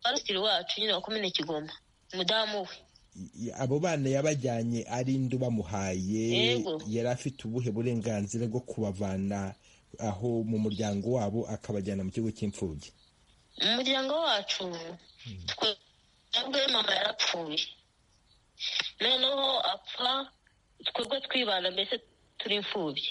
warusitiri wacu nyine wakomene kigoma umudamu we abo bana yabajyanye ari indi bamuhaye yari afite ubuhe burenganzira bwo kubavana aho mu muryango wabo akabajyana mu kigo cy'imfubyi mu muryango wacu twebwe mama yarapfuye noneho apfa twebwe twibana mbese turi imfubyi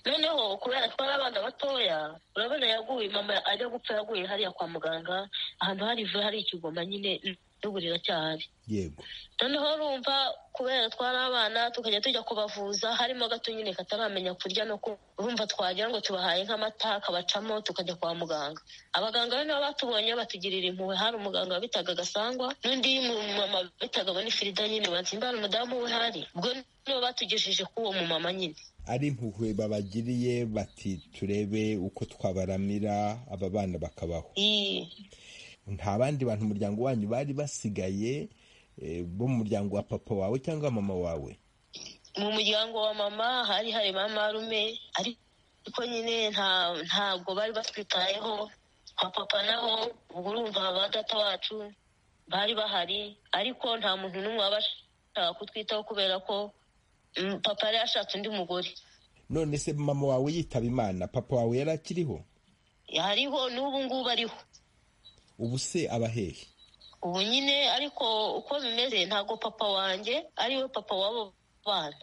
noneho kubera twari abana batoya urabona yaguye mama ajya gupfa yaguye hariya kwa muganga ahantu hari ivu hari ikigoma nyine tugurira cyane yego noneho urumva kubera twari abana tukajya tujya kubavuza harimo gato nyine kataramenya kurya no ku urumva twagira ngo tubahaye nk'amata akabacamo tukajya kwa muganga abaganga rero nabo batubonye batugirira impuhwe hari umuganga wabitaga gasangwa n'undi mumama bitaga bonifirida nyine batsimbara umudamu we hari ubwo nibo batugejeje k'uwo mumama nyine ari impuhwe babagiriye bati turebe uko twabaramira aba bana bakabaho Iyi, nta bandi bantu umuryango wanyu bari basigaye eh, bo mu muryango wa papa wawe cyangwa mama wawe mu muryango wa mama hari hari marume ariko nyine nta ntabwo bari batwitayeho kwa papa naho ubwo urumva ba data wacu bari bahari ariko nta muntu n'umwe wabashaka kutwitaho kubera ko mm, papa yari yashatse undi mugore none se mama wawe yitaba imana papa wawe yari akiriho hariho n'ubu ngubu ariho ubu se aba hehe ubu nyine ariko uko bimeze ntabwo papa wanjye ari we papa w'abo bana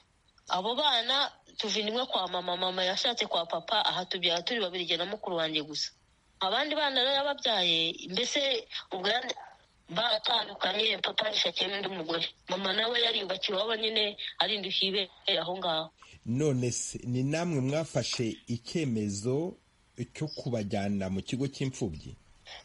abo bana tuvinimwe kwa mama mama yashatse kwa papa aha tubyara turi babiri jye na mukuru wanjye gusa abandi bana rero yababyaye mbese ubwo yari- baratandukanye papa yishakiyemo undi mugore mama nawe yariyubakiye iwabo nyine arindukiye ibereye aho ngaho none se ni namwe mwafashe icyemezo cyo kubajyana mu kigo cy'imfubyi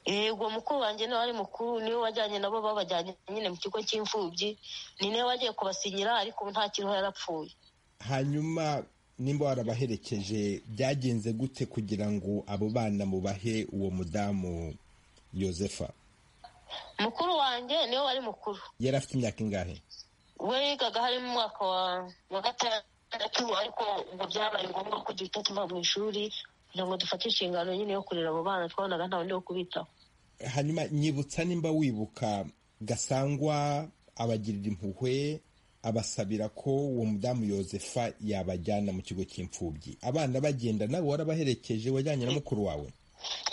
yego mukuru wanjye niwe ari mukuru niwe wajyanye nabo babajyanye nyine mu kigo cy'imfubyi ni niwe wagiye kubasinyira ariko ubu nta kiriho yarapfuye hanyuma nimba warabaherekeje byagenze gute kugira ngo abo bana mubahe uwo mudamu yosefa mukuru wanjye niwe wari mukuru yari afite imyaka ingahe we yigaga harimo umwaka wa wa gatandatu ariko ngo byabaye ngombwa ko duhita tuva mu ishuri kugira ngo dufate inshingano nyine yo kurera abo bana twabonaga nta wundi wo kubitaho hanyuma nyibutsa nimba wibuka gasangwa abagirira impuhwe abasabira ko uwo mudamu yosefa yabajyana mu kigo cy'imfubyi abana bagenda nawe warabaherekeje wajyanye na mukuru wawe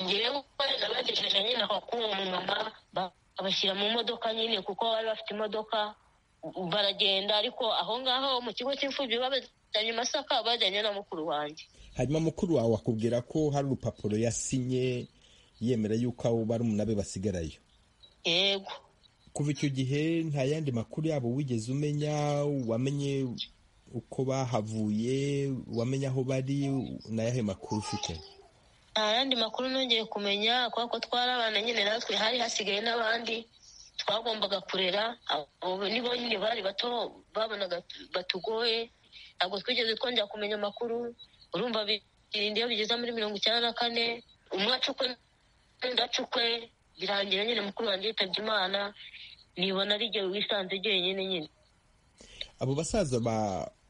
ngewe nabagejeje nyine aho k'uwo mumama ba- babashyira mu modoka nyine kuko bari bafite imodoka u- baragenda ariko aho ngaho mu kigo cy'imfubyi babajyanye i masaka bajyanye na mukuru wanjye hanyuma mukuru wawe akubwira ko hari urupapuro yasinye yemera yuko abo barumuna be basigarayo yego kuva icyo gihe nta yandi makuru yabo wigeze umenya wamenye uko bahavuye wamenye aho bari ni ayahe makuru ufite nta yandi makuru nongeye kumenya kubera ko twari abana nyine natwe hari hasigaye n'abandi twagombaga kurera abo nibo nyine bari bato babonaga batugoye ntabwo twigeze twongera kumenya amakuru urumva birinda iyo bigeze muri mirongo icyenda na kane umwe acukwe undi acukwe birangira nyine mukuru wanjye yitabye imana nibona ari igihe wisanze jyenyine nyine abo basaza ba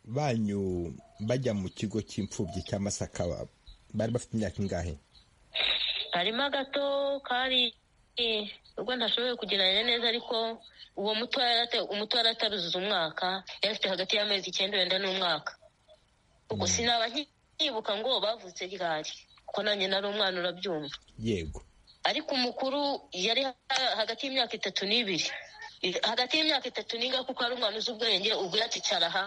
banyu bajya mu kigo cy'imfubyi cya masaka bari bafite imyaka ingahe harimo agato kari eh, ubwo ntashoboye kugereranya neza ariko uwo muto yari ata- umuto yari ataruzuza umwaka yari afite hagati y'amezi icyenda wenda n'umwaka ubwo sinaba nki- nkibuka ngo bavutse ryari kuko nanjye nari umwana urabyumva yego ariko umukuru yari ha- hagati y'imyaka itatu n'ibiri I- hagati y'imyaka itatu n'inga kuko ari umwana uzi ubwenge ubwo yaticara aha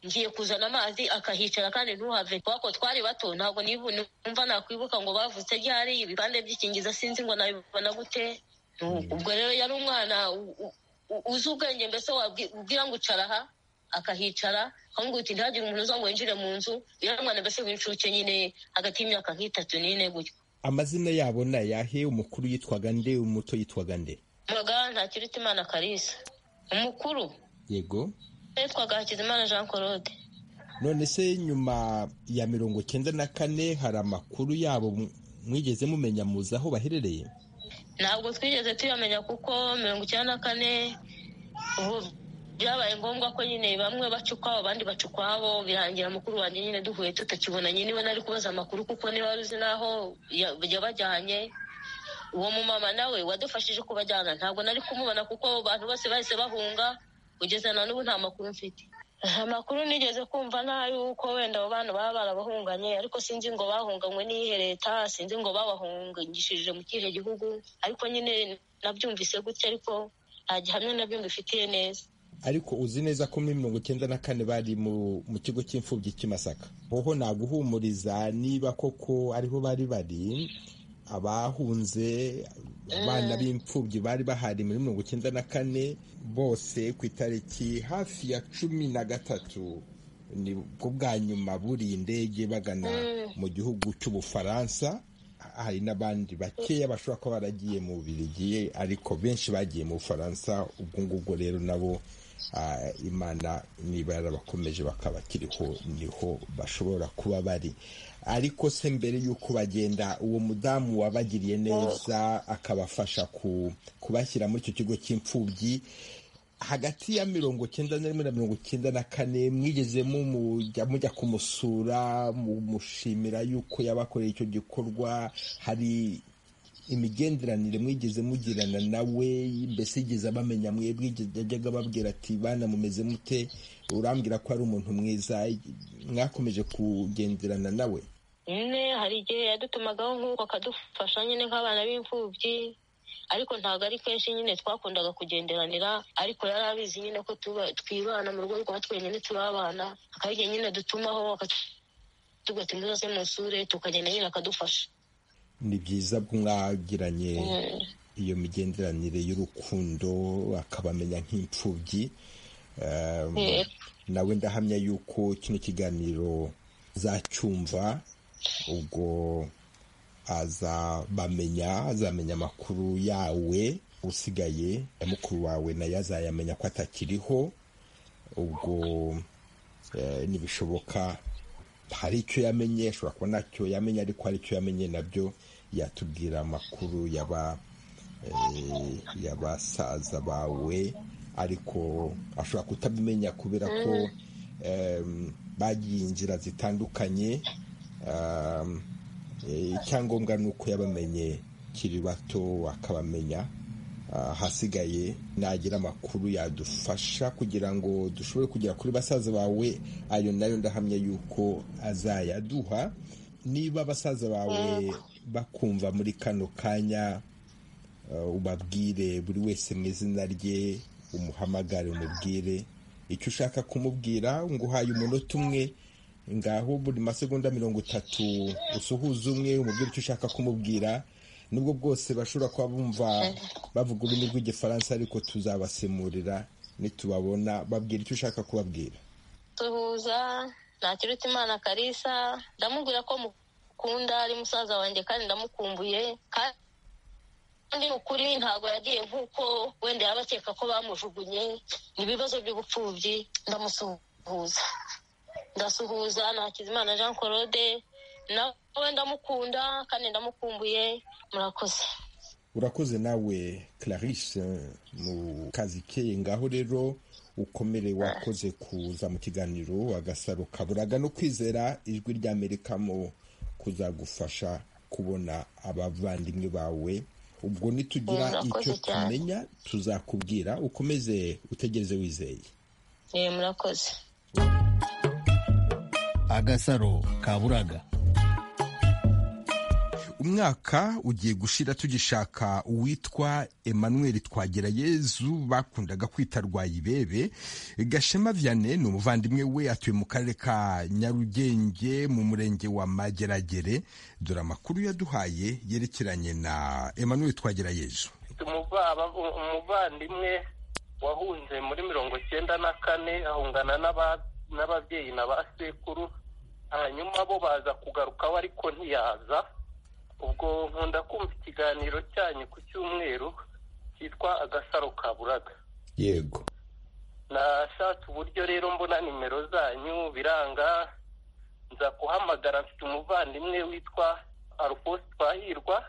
ngiye kuzana amazi akahicara kandi ntuhave kubera twari bato ntabwo nibu- numva nakwibuka ngo bavutse ryari ibipande by'ikingiza sinzi ngo nabibona gute Nu- ubwo rero yari umwana u- u- u- uzi ubwenge mbese wabwi- ubwira ngo icara aha akahicara akamubwira uti ntihagire umuntu uza ngo yinjire mu nzu yari umwana mbese w'incuke nyine hagati y'imyaka nk'itatu n'ine gutyo amazina yabo ni ayahe umukuru yitwaga nde umuto yitwaga nde Muganga ntakiruta imana Kalisa umukuru yego yitwaga Hakizimana Jean Claude none se nyuma ya mirongo cyenda na kane hari amakuru yabo mu- mwigeze mumenya muzi aho baherereye ntabwo twigeze tuyamenya kuko mirongo icyenda na kane ubu byabaye ngombwa ko nyine bamwe baca ukwabo abandi baca ukwabo birangira mukuru wanjye nyine duhuye tutakibonanye niwe nari kubaza amakuru kuko niba wari uzi n'aho ya- yabajyanye uwo mumama nawe wadufashije kubajyana ntabwo nari kumubona kuko abo bantu bose bahise bahunga kugeza na n'ubu nta makuru mfite amakuru nigeze kumva ni ay'uko wenda abo bana baba barabahunganye ariko sinzi ngo bahunganywe n'iyihe leta sinzi ngo babahungishije mu kihe gihugu ariko nyine nabyumvise gutya ariko nta gihamya nabyo mbifitiye neza ariko uzi neza ko muri mirongo cyenda na kane bari mu, mu kigo cy'imfubyi cy'i Masaka hoho naguhumuriza niba koko ariho bari bari abahunze abana b'imfubyi bari bahari muri mirongo icyenda na kane bose ku itariki hafi ya cumi na gatatu ni bwo bwa nyuma buriye indege bagana mu gihugu cy'ubufaransa hari n'abandi bakeya bashobora kuba baragiye mu birigiye ariko benshi bagiye mu bufaransa ubwo ngubwo rero nabo ah, imana niba yarabakomeje bakabakiriho niho bashobora kuba bari ariko se mbere y'uko bagenda uwo mudamu wabagiriye neza akabafasha ku- kubashyira muri icyo kigo cy'imfubyi hagati ya mirongo cyenda na rimwe na mirongo cyenda na kane mwigezemo mujya mujya kumusura mumushimira y'uko yabakoreye icyo gikorwa hari imigenderanire mwigeze mugirana nawe mbese yigeze abamenya mwebwe yigeze- yajyaga ababwira ati bana mumeze mute urambwira ko ari umuntu mwiza mwakomeje kugenderana nawe nyine hari igihe yadutumagaho nk'uko akadufasha nyine nk'abana b'imfubyi ariko ntabwo ari kenshi nyine twakundaga kugenderanira ariko yari abizi nyine ko tuba- twibana mu rugo rwa twenyine tubabana hakaba igihe nyine dutumaho akatubwira ati muze musure tukagenda nyine akadufasha ni byiza bwo mwagiranye iyo migenderanire y'urukundo akabamenya nk'imfubyi Um, Eh. nawe ndahamya yuko kino kiganiro zacyumva ubwo azabamenya azamenya amakuru yawe usigaye ya mukuru wawe nayo azayamenya ko atakiriho ubwo eh, nibishoboka hari icyo yamenye ashobora kuba ntacyo yamenye ariko hari icyo yamenye nabyo yatubwira amakuru yaba eh, y'abasaza bawe ariko ashobora kutabimenya kubera ko em, bagiye inzira zitandukanye um, eh, icyangombwa ni uko yabamenye kiri bato akabamenya Ah, hasigaye nagira amakuru yadufasha kugira ngo dushobore kugera kuri basaza bawe ayo nayo ndahamya yuko azayaduha niba basaza bawe bakumva muri kano kanya ah, ubabwire buri wese mu izina rye umuhamagare umubwire icyo ushaka kumubwira ngo uhaye umunota umwe ngaho buri masegonda mirongo itatu usuhuza umwe umubwire icyo ushaka kumubwira nubwo bwose bashobora kuba bumva bavuga ururimi rw'igifaransa ariko tuzabasemurira nitubabona babwira icyo ushaka kubabwira duhuza ntakiruta imana karisa ndamubwira ko mukunda ari musaza wanjye kandi ndamukumbuye kandi ni ukuri ntabwo yagiye nk'uko wenda yaba akeka ko bamujugunye ni ibibazo by'ubupfubyi ndamusuhuza ndasuhuza nakizimana jean claude nawe ndamukunda kandi ndamukumbuye murakoze urakoze nawe clarisse mu kazi keye ngaho rero ukomere wakoze kuza mu kiganiro agasaro kaburaga no kwizera ijwi rya amerika mu kuzagufasha kubona abavandimwe bawe ubwo nitugira Murakoze icyo cyane. tumenya tuzakubwira ukomeze utegereze wizeye Eh, murakoze agasaro kaburaga umwaka ugiye gushira tugishaka uwitwa emmanuel twagirayezu bakundaga kwita rwayibebe gashema vianney ni umuvandimwe we atuye mu karere ka nyarugenge mu murenge wa mageragere dore amakuru yaduhaye yerekeranye na emmanuel twagirayezu umuvaba- umuvandimwe wahunze muri mirongo icyenda na kane ahungana n'aba- n'ababyeyi na ba sekuru hanyuma bo baza kugaruka we ariko ntiyaza ubwo nkunda kumva ikiganiro cyanyu ku cyumweru cyitwa agasaro ka buraga yego nashatse uburyo rero mbona nimero zanyu biranga nza kuhamagara mfite umuvandimwe witwa alphonse twahirwa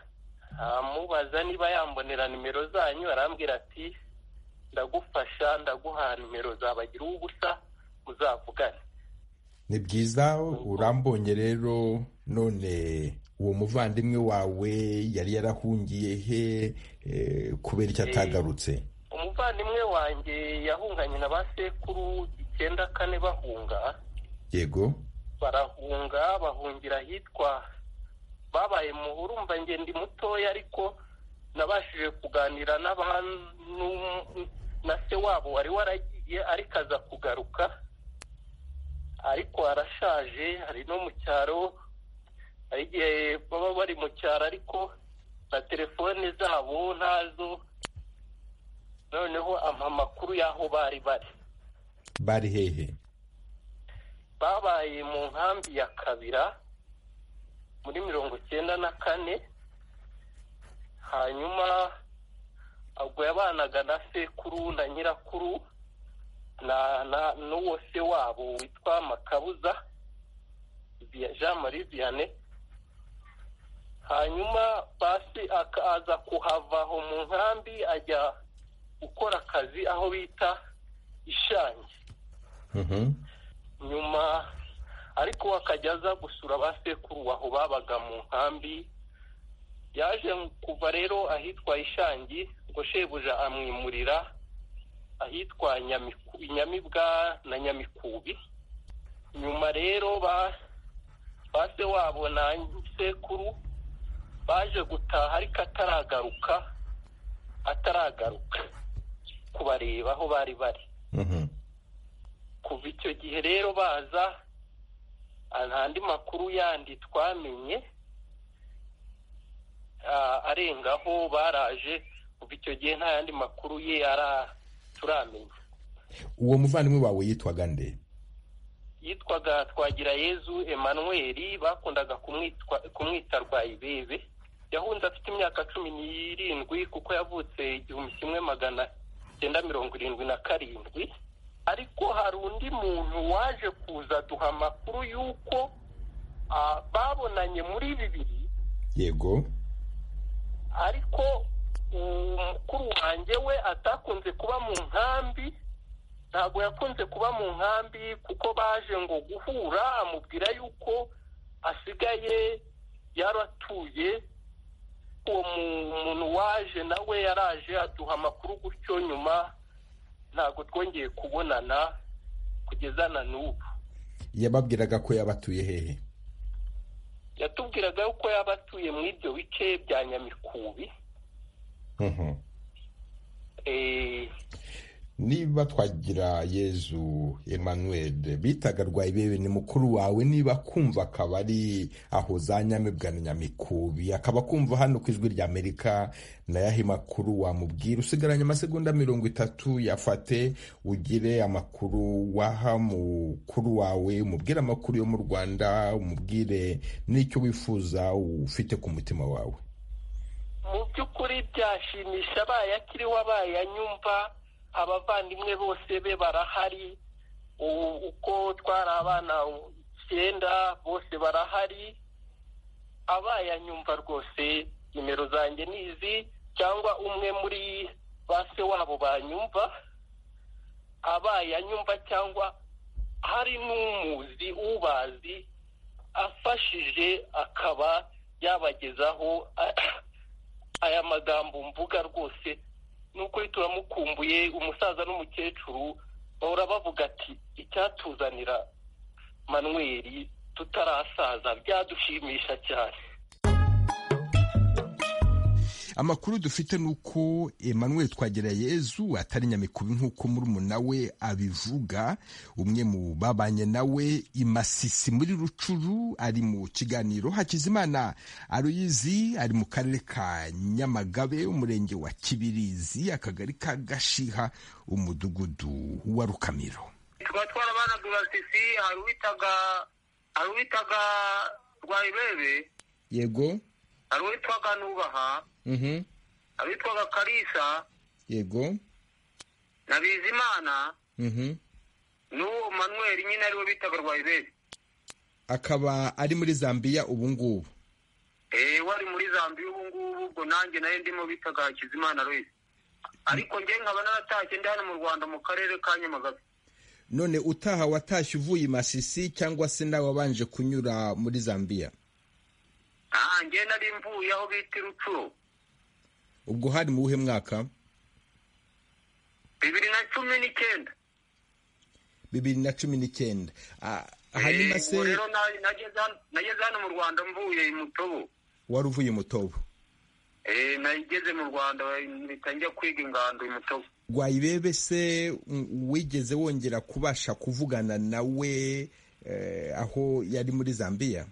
amubaza niba yambonera nimero zanyu arambwira ati ndagufasha ndaguha nimero zabagira ubusa muzavugane ni byiza urambonye rero none uwo muvandimwe wawe yari yarahungiye he eh, kubera icyo atagarutse umuvandimwe wanjye yahunganye na ba sekuru icyenda kane bahunga yego barahunga bahungira ahitwa babaye muhuru urumva njye ndi mutoya ariko nabashije kuganira n'abantu na se wabo wari waragiye ariko aza kugaruka ariko arashaje hari no mu cyaro hari igihe baba bari mu cyaro ariko na telefone zabo ntazo noneho ampa amakuru y'aho bari bari bari hehe babaye mu nkambi ya kabira muri mirongo icyenda na kane hanyuma ubwo yabanaga na sekuru na nyirakuru na na n'uwo se wabo witwa makabuza Bia- jean marie vianney hanyuma basi akaza kuhava aho mu nkambi ajya gukora akazi aho bita ishangi nyuma ariko akajya aza gusura ba sekuru aho babaga mu nkambi yaje kuva rero ahitwa ishangi ngo shebuja amwimurira ahitwa Nyamiku- nyamibwa na nyamikubi nyuma rero ba ba se wabo na sekuru baje gutaha ariko ataragaruka ataragaruka kubareba aho bari bari kuva icyo gihe rero baza ah, nta andi makuru yandi twamenye ah, arengaho baraje kuva icyo gihe nta yandi makuru ye ara- turamenya uwo muvandimwe wawe yitwaga nde yitwaga twagira yezu emmanuel bakundaga kumwitwa- kumwita rwayibebe yahunze afite imyaka cumi n'irindwi kuko yavutse igihumbi kimwe magana cyenda mirongo irindwi na karindwi ariko hari undi muntu waje kuza aduha amakuru y'uko ah, babonanye muri bibiri yego ariko umukuru wanjye we atakunze kuba mu nkambi ntabwo yakunze kuba mu nkambi kuko baje ngo guhura amubwira yuko asigaye yaratuye uwo mu- muntu waje nawe yaraje aduha amakuru gutyo nyuma ntabwo twongeye kubonana kugeza na n'ubu yababwiraga ko yabatuye hehe yatubwiraga yuko yaba atuye muri ibyo bice bya nyamikubi Mhm. Eh, niba twagira yezu emmanuel bitaga rwayibebe ni mukuru wawe niba kumva akaba ari aho za nyamibwa na nyamikubi akaba kumva hano ku ijwi ry'amerika nayahe makuru wamubwira usigaranye amasegonda mirongo itatu yafate ugire amakuru waha mukuru wawe umubwire amakuru yo mu rwanda umubwire n'icyo wifuza ufite ku mutima wawe mu by'ukuri byashimisha abaye akiriho abaye anyumva abavandimwe bose be barahari U- uko twari abana icyenda bose barahari abaye anyumva rwose nimero zanjye ni izi cyangwa umwe muri ba se wabo banyumva abaye anyumva cyangwa hari n'umuzi ubazi afashije akaba yabagezaho aya magambo mvuga rwose ni ukuri turamukumbuye umusaza n'umukecuru bahora bavuga ati icyatuzanira manweri tutarasaza byadushimisha cyane amakuru dufite ni uko emmanuel twagirayezu atari nyamikubi nk'uko murumuna we abivuga umwe mu babanye nawe imasisi muri rucuru ari mu kiganiro hakizimana aroyizi ari mu karere ka nyamagabe umurenge wa kibirizi akagari ka gashiha umudugudu wa rukamiro tuba twarabanaga basisi hari uwitaga hari uwitaga rwayibebe yego hari uwitwaga nubaha mhm, hari uwitwaga karisa yego na bizimana mhm. n'uwo manweri nyine ariwe bitaga rwayibebe akaba ari muri zambiya ubu ngubu eee wari muri zambiya ubu ngubu ubwo nanjye nayo ndimo bitaga hakizimana louise ariko njye nkaba naratashye ndi hano mu rwanda mu karere ka nyamagabe none utaha watashye uvuye i masisi cyangwa se nawe wabanje kunyura muri zambiya aha njye nari mvuye aho bita irucuro ubwo hari mu wuhe mwaka bibiri na cumi n'icyenda bibiri na cumi n'icyenda Ah, hanyuma Eh, se ubwo rero na- nageze hano- nageze hano mu rwanda mvuye i mutobo wari uvuye mutobo Eh, nageze mu rwanda mpita njya kwiga ingando i mutobo rwayibebe se mm, wigeze wongera kubasha kuvugana nawe eh, aho yari muri zambiya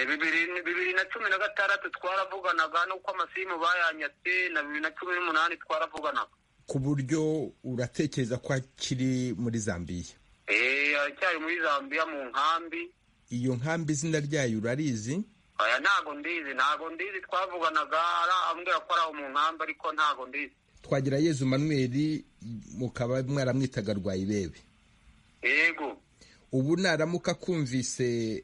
bibiri na cumi na gatandatu twaravuganaga n'uko amasimu bayanyatse na bibiri na cumi n'umunani twaravuganaga ku buryo uratekereza ko akiri muri zambiya aracyari muri zambiya mu nkambi iyo nkambi izina ryayo urarizi aya ntago ndizi ntago ndizi twavuganaga arambwira ko ari aho mu nkambi ariko ntago ndizi twagira yezu manweri mukaba mwaramwitaga rwayibebe yego ubu naramuka akumvise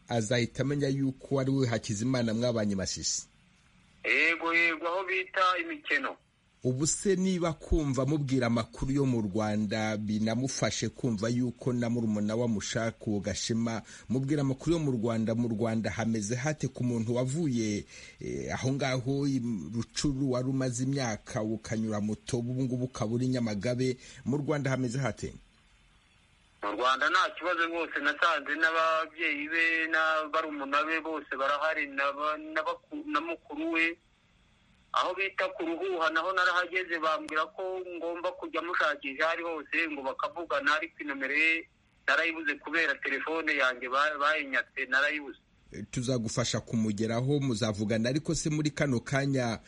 azahita amenya yuko ari we hakizimana mwabanye masisi yego yego aho bita imikino ubu se niba kumva mubwira amakuru yo mu rwanda binamufashe kumva yuko na murumuna wamushaka uwo gashema mubwira amakuru yo mu rwanda mu rwanda hameze hate ku muntu wavuye aho ngaho rucuru wari umaze imyaka ukanyura moto ubu ngubu ukaba uri nyamagabe mu rwanda hameze hate mu rwanda nta kibazo rwose nasanze n'ababyeyi be n'abarumuna be bose barahari na mukuru we aho bita ku ruhuha naho narahageze bambwira ko ngomba kujya mushakisha aho ari hose ngo bakavugana ariko inomero ye narayibuze kubera telefone yanjye bayinyatse narayibuze tuzagufasha kumugeraho muzavugana ariko se muri kano kanya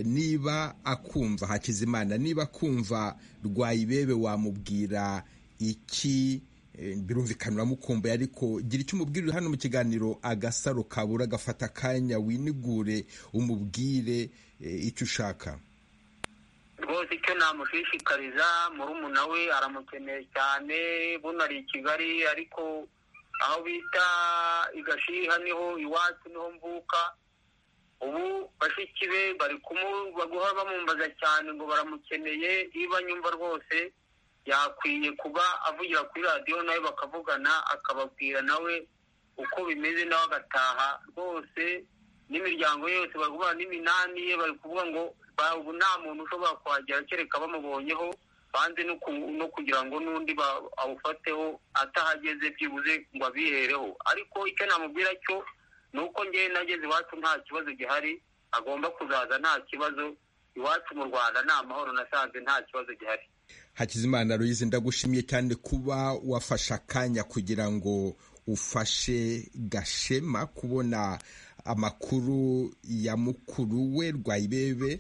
niba akumva hakizimana niba akumva rwayibebe wamubwira iki birumvikana uramukumbuye ariko gira icyo umubwirira hano mu kiganiro agasaro kabura gafata akanya winigure umubwire icyo ushaka rwose icyo namushishikariza murumuna we aramukeneye cyane bunari i kigali ariko aho bita igashiha niho iwacu niho mvuka ubu bashiki be bari guhora bamumbaza cyane ngo baramukeneye niba nyumva rwose yakwiye kuba avugira kuri radiyo nawe bakavugana akababwira nawe uko bimeze nawe agataha rwose n'imiryango ye yose bari guhura n'iminani ye bari kuvuga ngo ubu nta muntu ushobora kuhagera kereka bamubonyeho banze no kugira ngo n'undi awufateho atahageze byibuze ngo abihereho ariko icyo namubwira cyo ni uko ngewe nageze iwacu nta kibazo gihari agomba kuzaza nta kibazo iwacu mu rwanda ni amahoro nasanze nta kibazo gihari hakizimana ruyizi ndagushimiye cyane kuba wafashe akanya kugira ngo ufashe gashema kubona amakuru ya mukuru we rwayibebe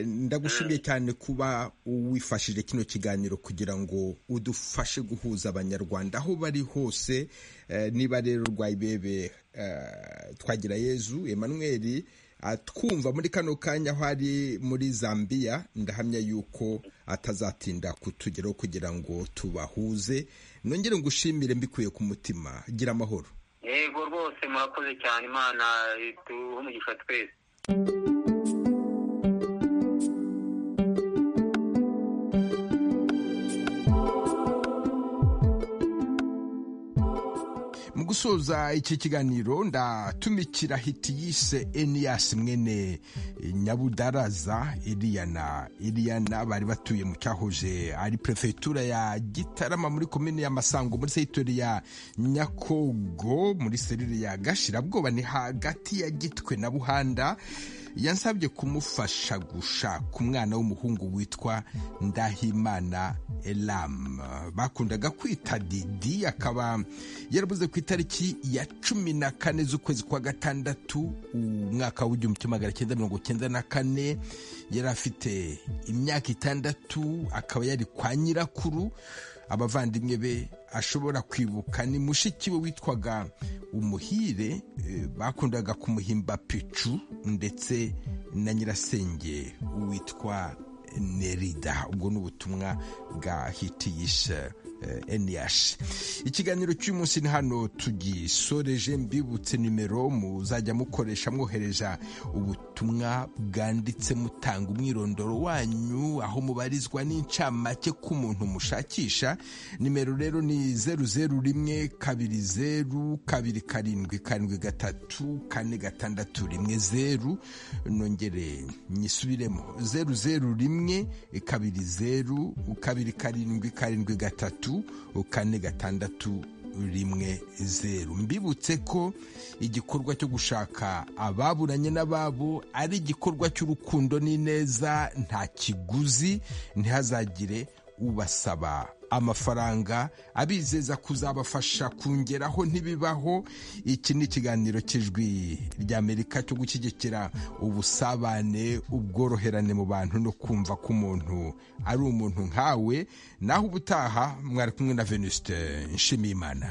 ndagushimiye cyane kuba wifashije kino kiganiro kugira ngo udufashe guhuza abanyarwanda aho bari hose niba rero rwayibebe twagira yezu Emmanuel twumva muri kano kanya aho ari muri zambiya ndahamya yuko atazatinda kutugeraho kugira ngo tubahuze nongere ngo ushimire mbikuye ku mutima gira amahoro yego rwose murakoze cyane imana duhe umugisha twese mu gusoza iki kiganiro ndatumikira hiti yise eniyasi mwene nyabudaraza iriyana iriyana bari batuye mu cyahoze ari perefegitura ya gitarama muri komini ya masango muri segitori ya nyakogo muri serire ya gashirabwoba ni hagati ya gitwe na buhanda yansabye kumufasha gushaka umwana w'umuhungu witwa ndahimana elamu bakundaga kwita didi akaba yarabuze ku itariki ya cumi na kane z'ukwezi kwa gatandatu umwaka w'igihumbi kimwe magana cyenda mirongo cyenda na kane yari afite imyaka itandatu akaba yari kwa nyirakuru abavandimwe be ashobora kwibuka ni mushiki we witwaga umuhire bakundaga kumuhimba picu ndetse na nyirasenge witwa nerida ubwo ni ubutumwa bwa hitiyisha eniyashi ikiganiro cy'umunsi ni hano tugisoreje mbibutse nimero muzajya mukoresha mwohereza ubutumwa bwanditse mutanga umwirondoro wanyu aho mubarizwa n'incamake k'umuntu mushakisha nimero rero ni zeru zeru rimwe kabiri zeru kabiri karindwi karindwi gatatu kane gatandatu rimwe zeru nongere nyisubiremo zeru zeru rimwe kabiri zeru kabiri karindwi karindwi gatatu kane gatandatu rimwe zeru mbibutse ko igikorwa cyo gushaka ababuranye n'ababo ari igikorwa cy'urukundo n'ineza nta kiguzi ntihazagire ubasaba amafaranga abizeza kuzabafasha kongeraho ntibibaho iki ni ikiganiro cy'ijwi ry'amerika cyo gushyigikira ubusabane ubworoherane mu bantu no kumva ko umuntu ari umuntu nkawe naho ubutaha mwari kumwe na venuste nshimiyimana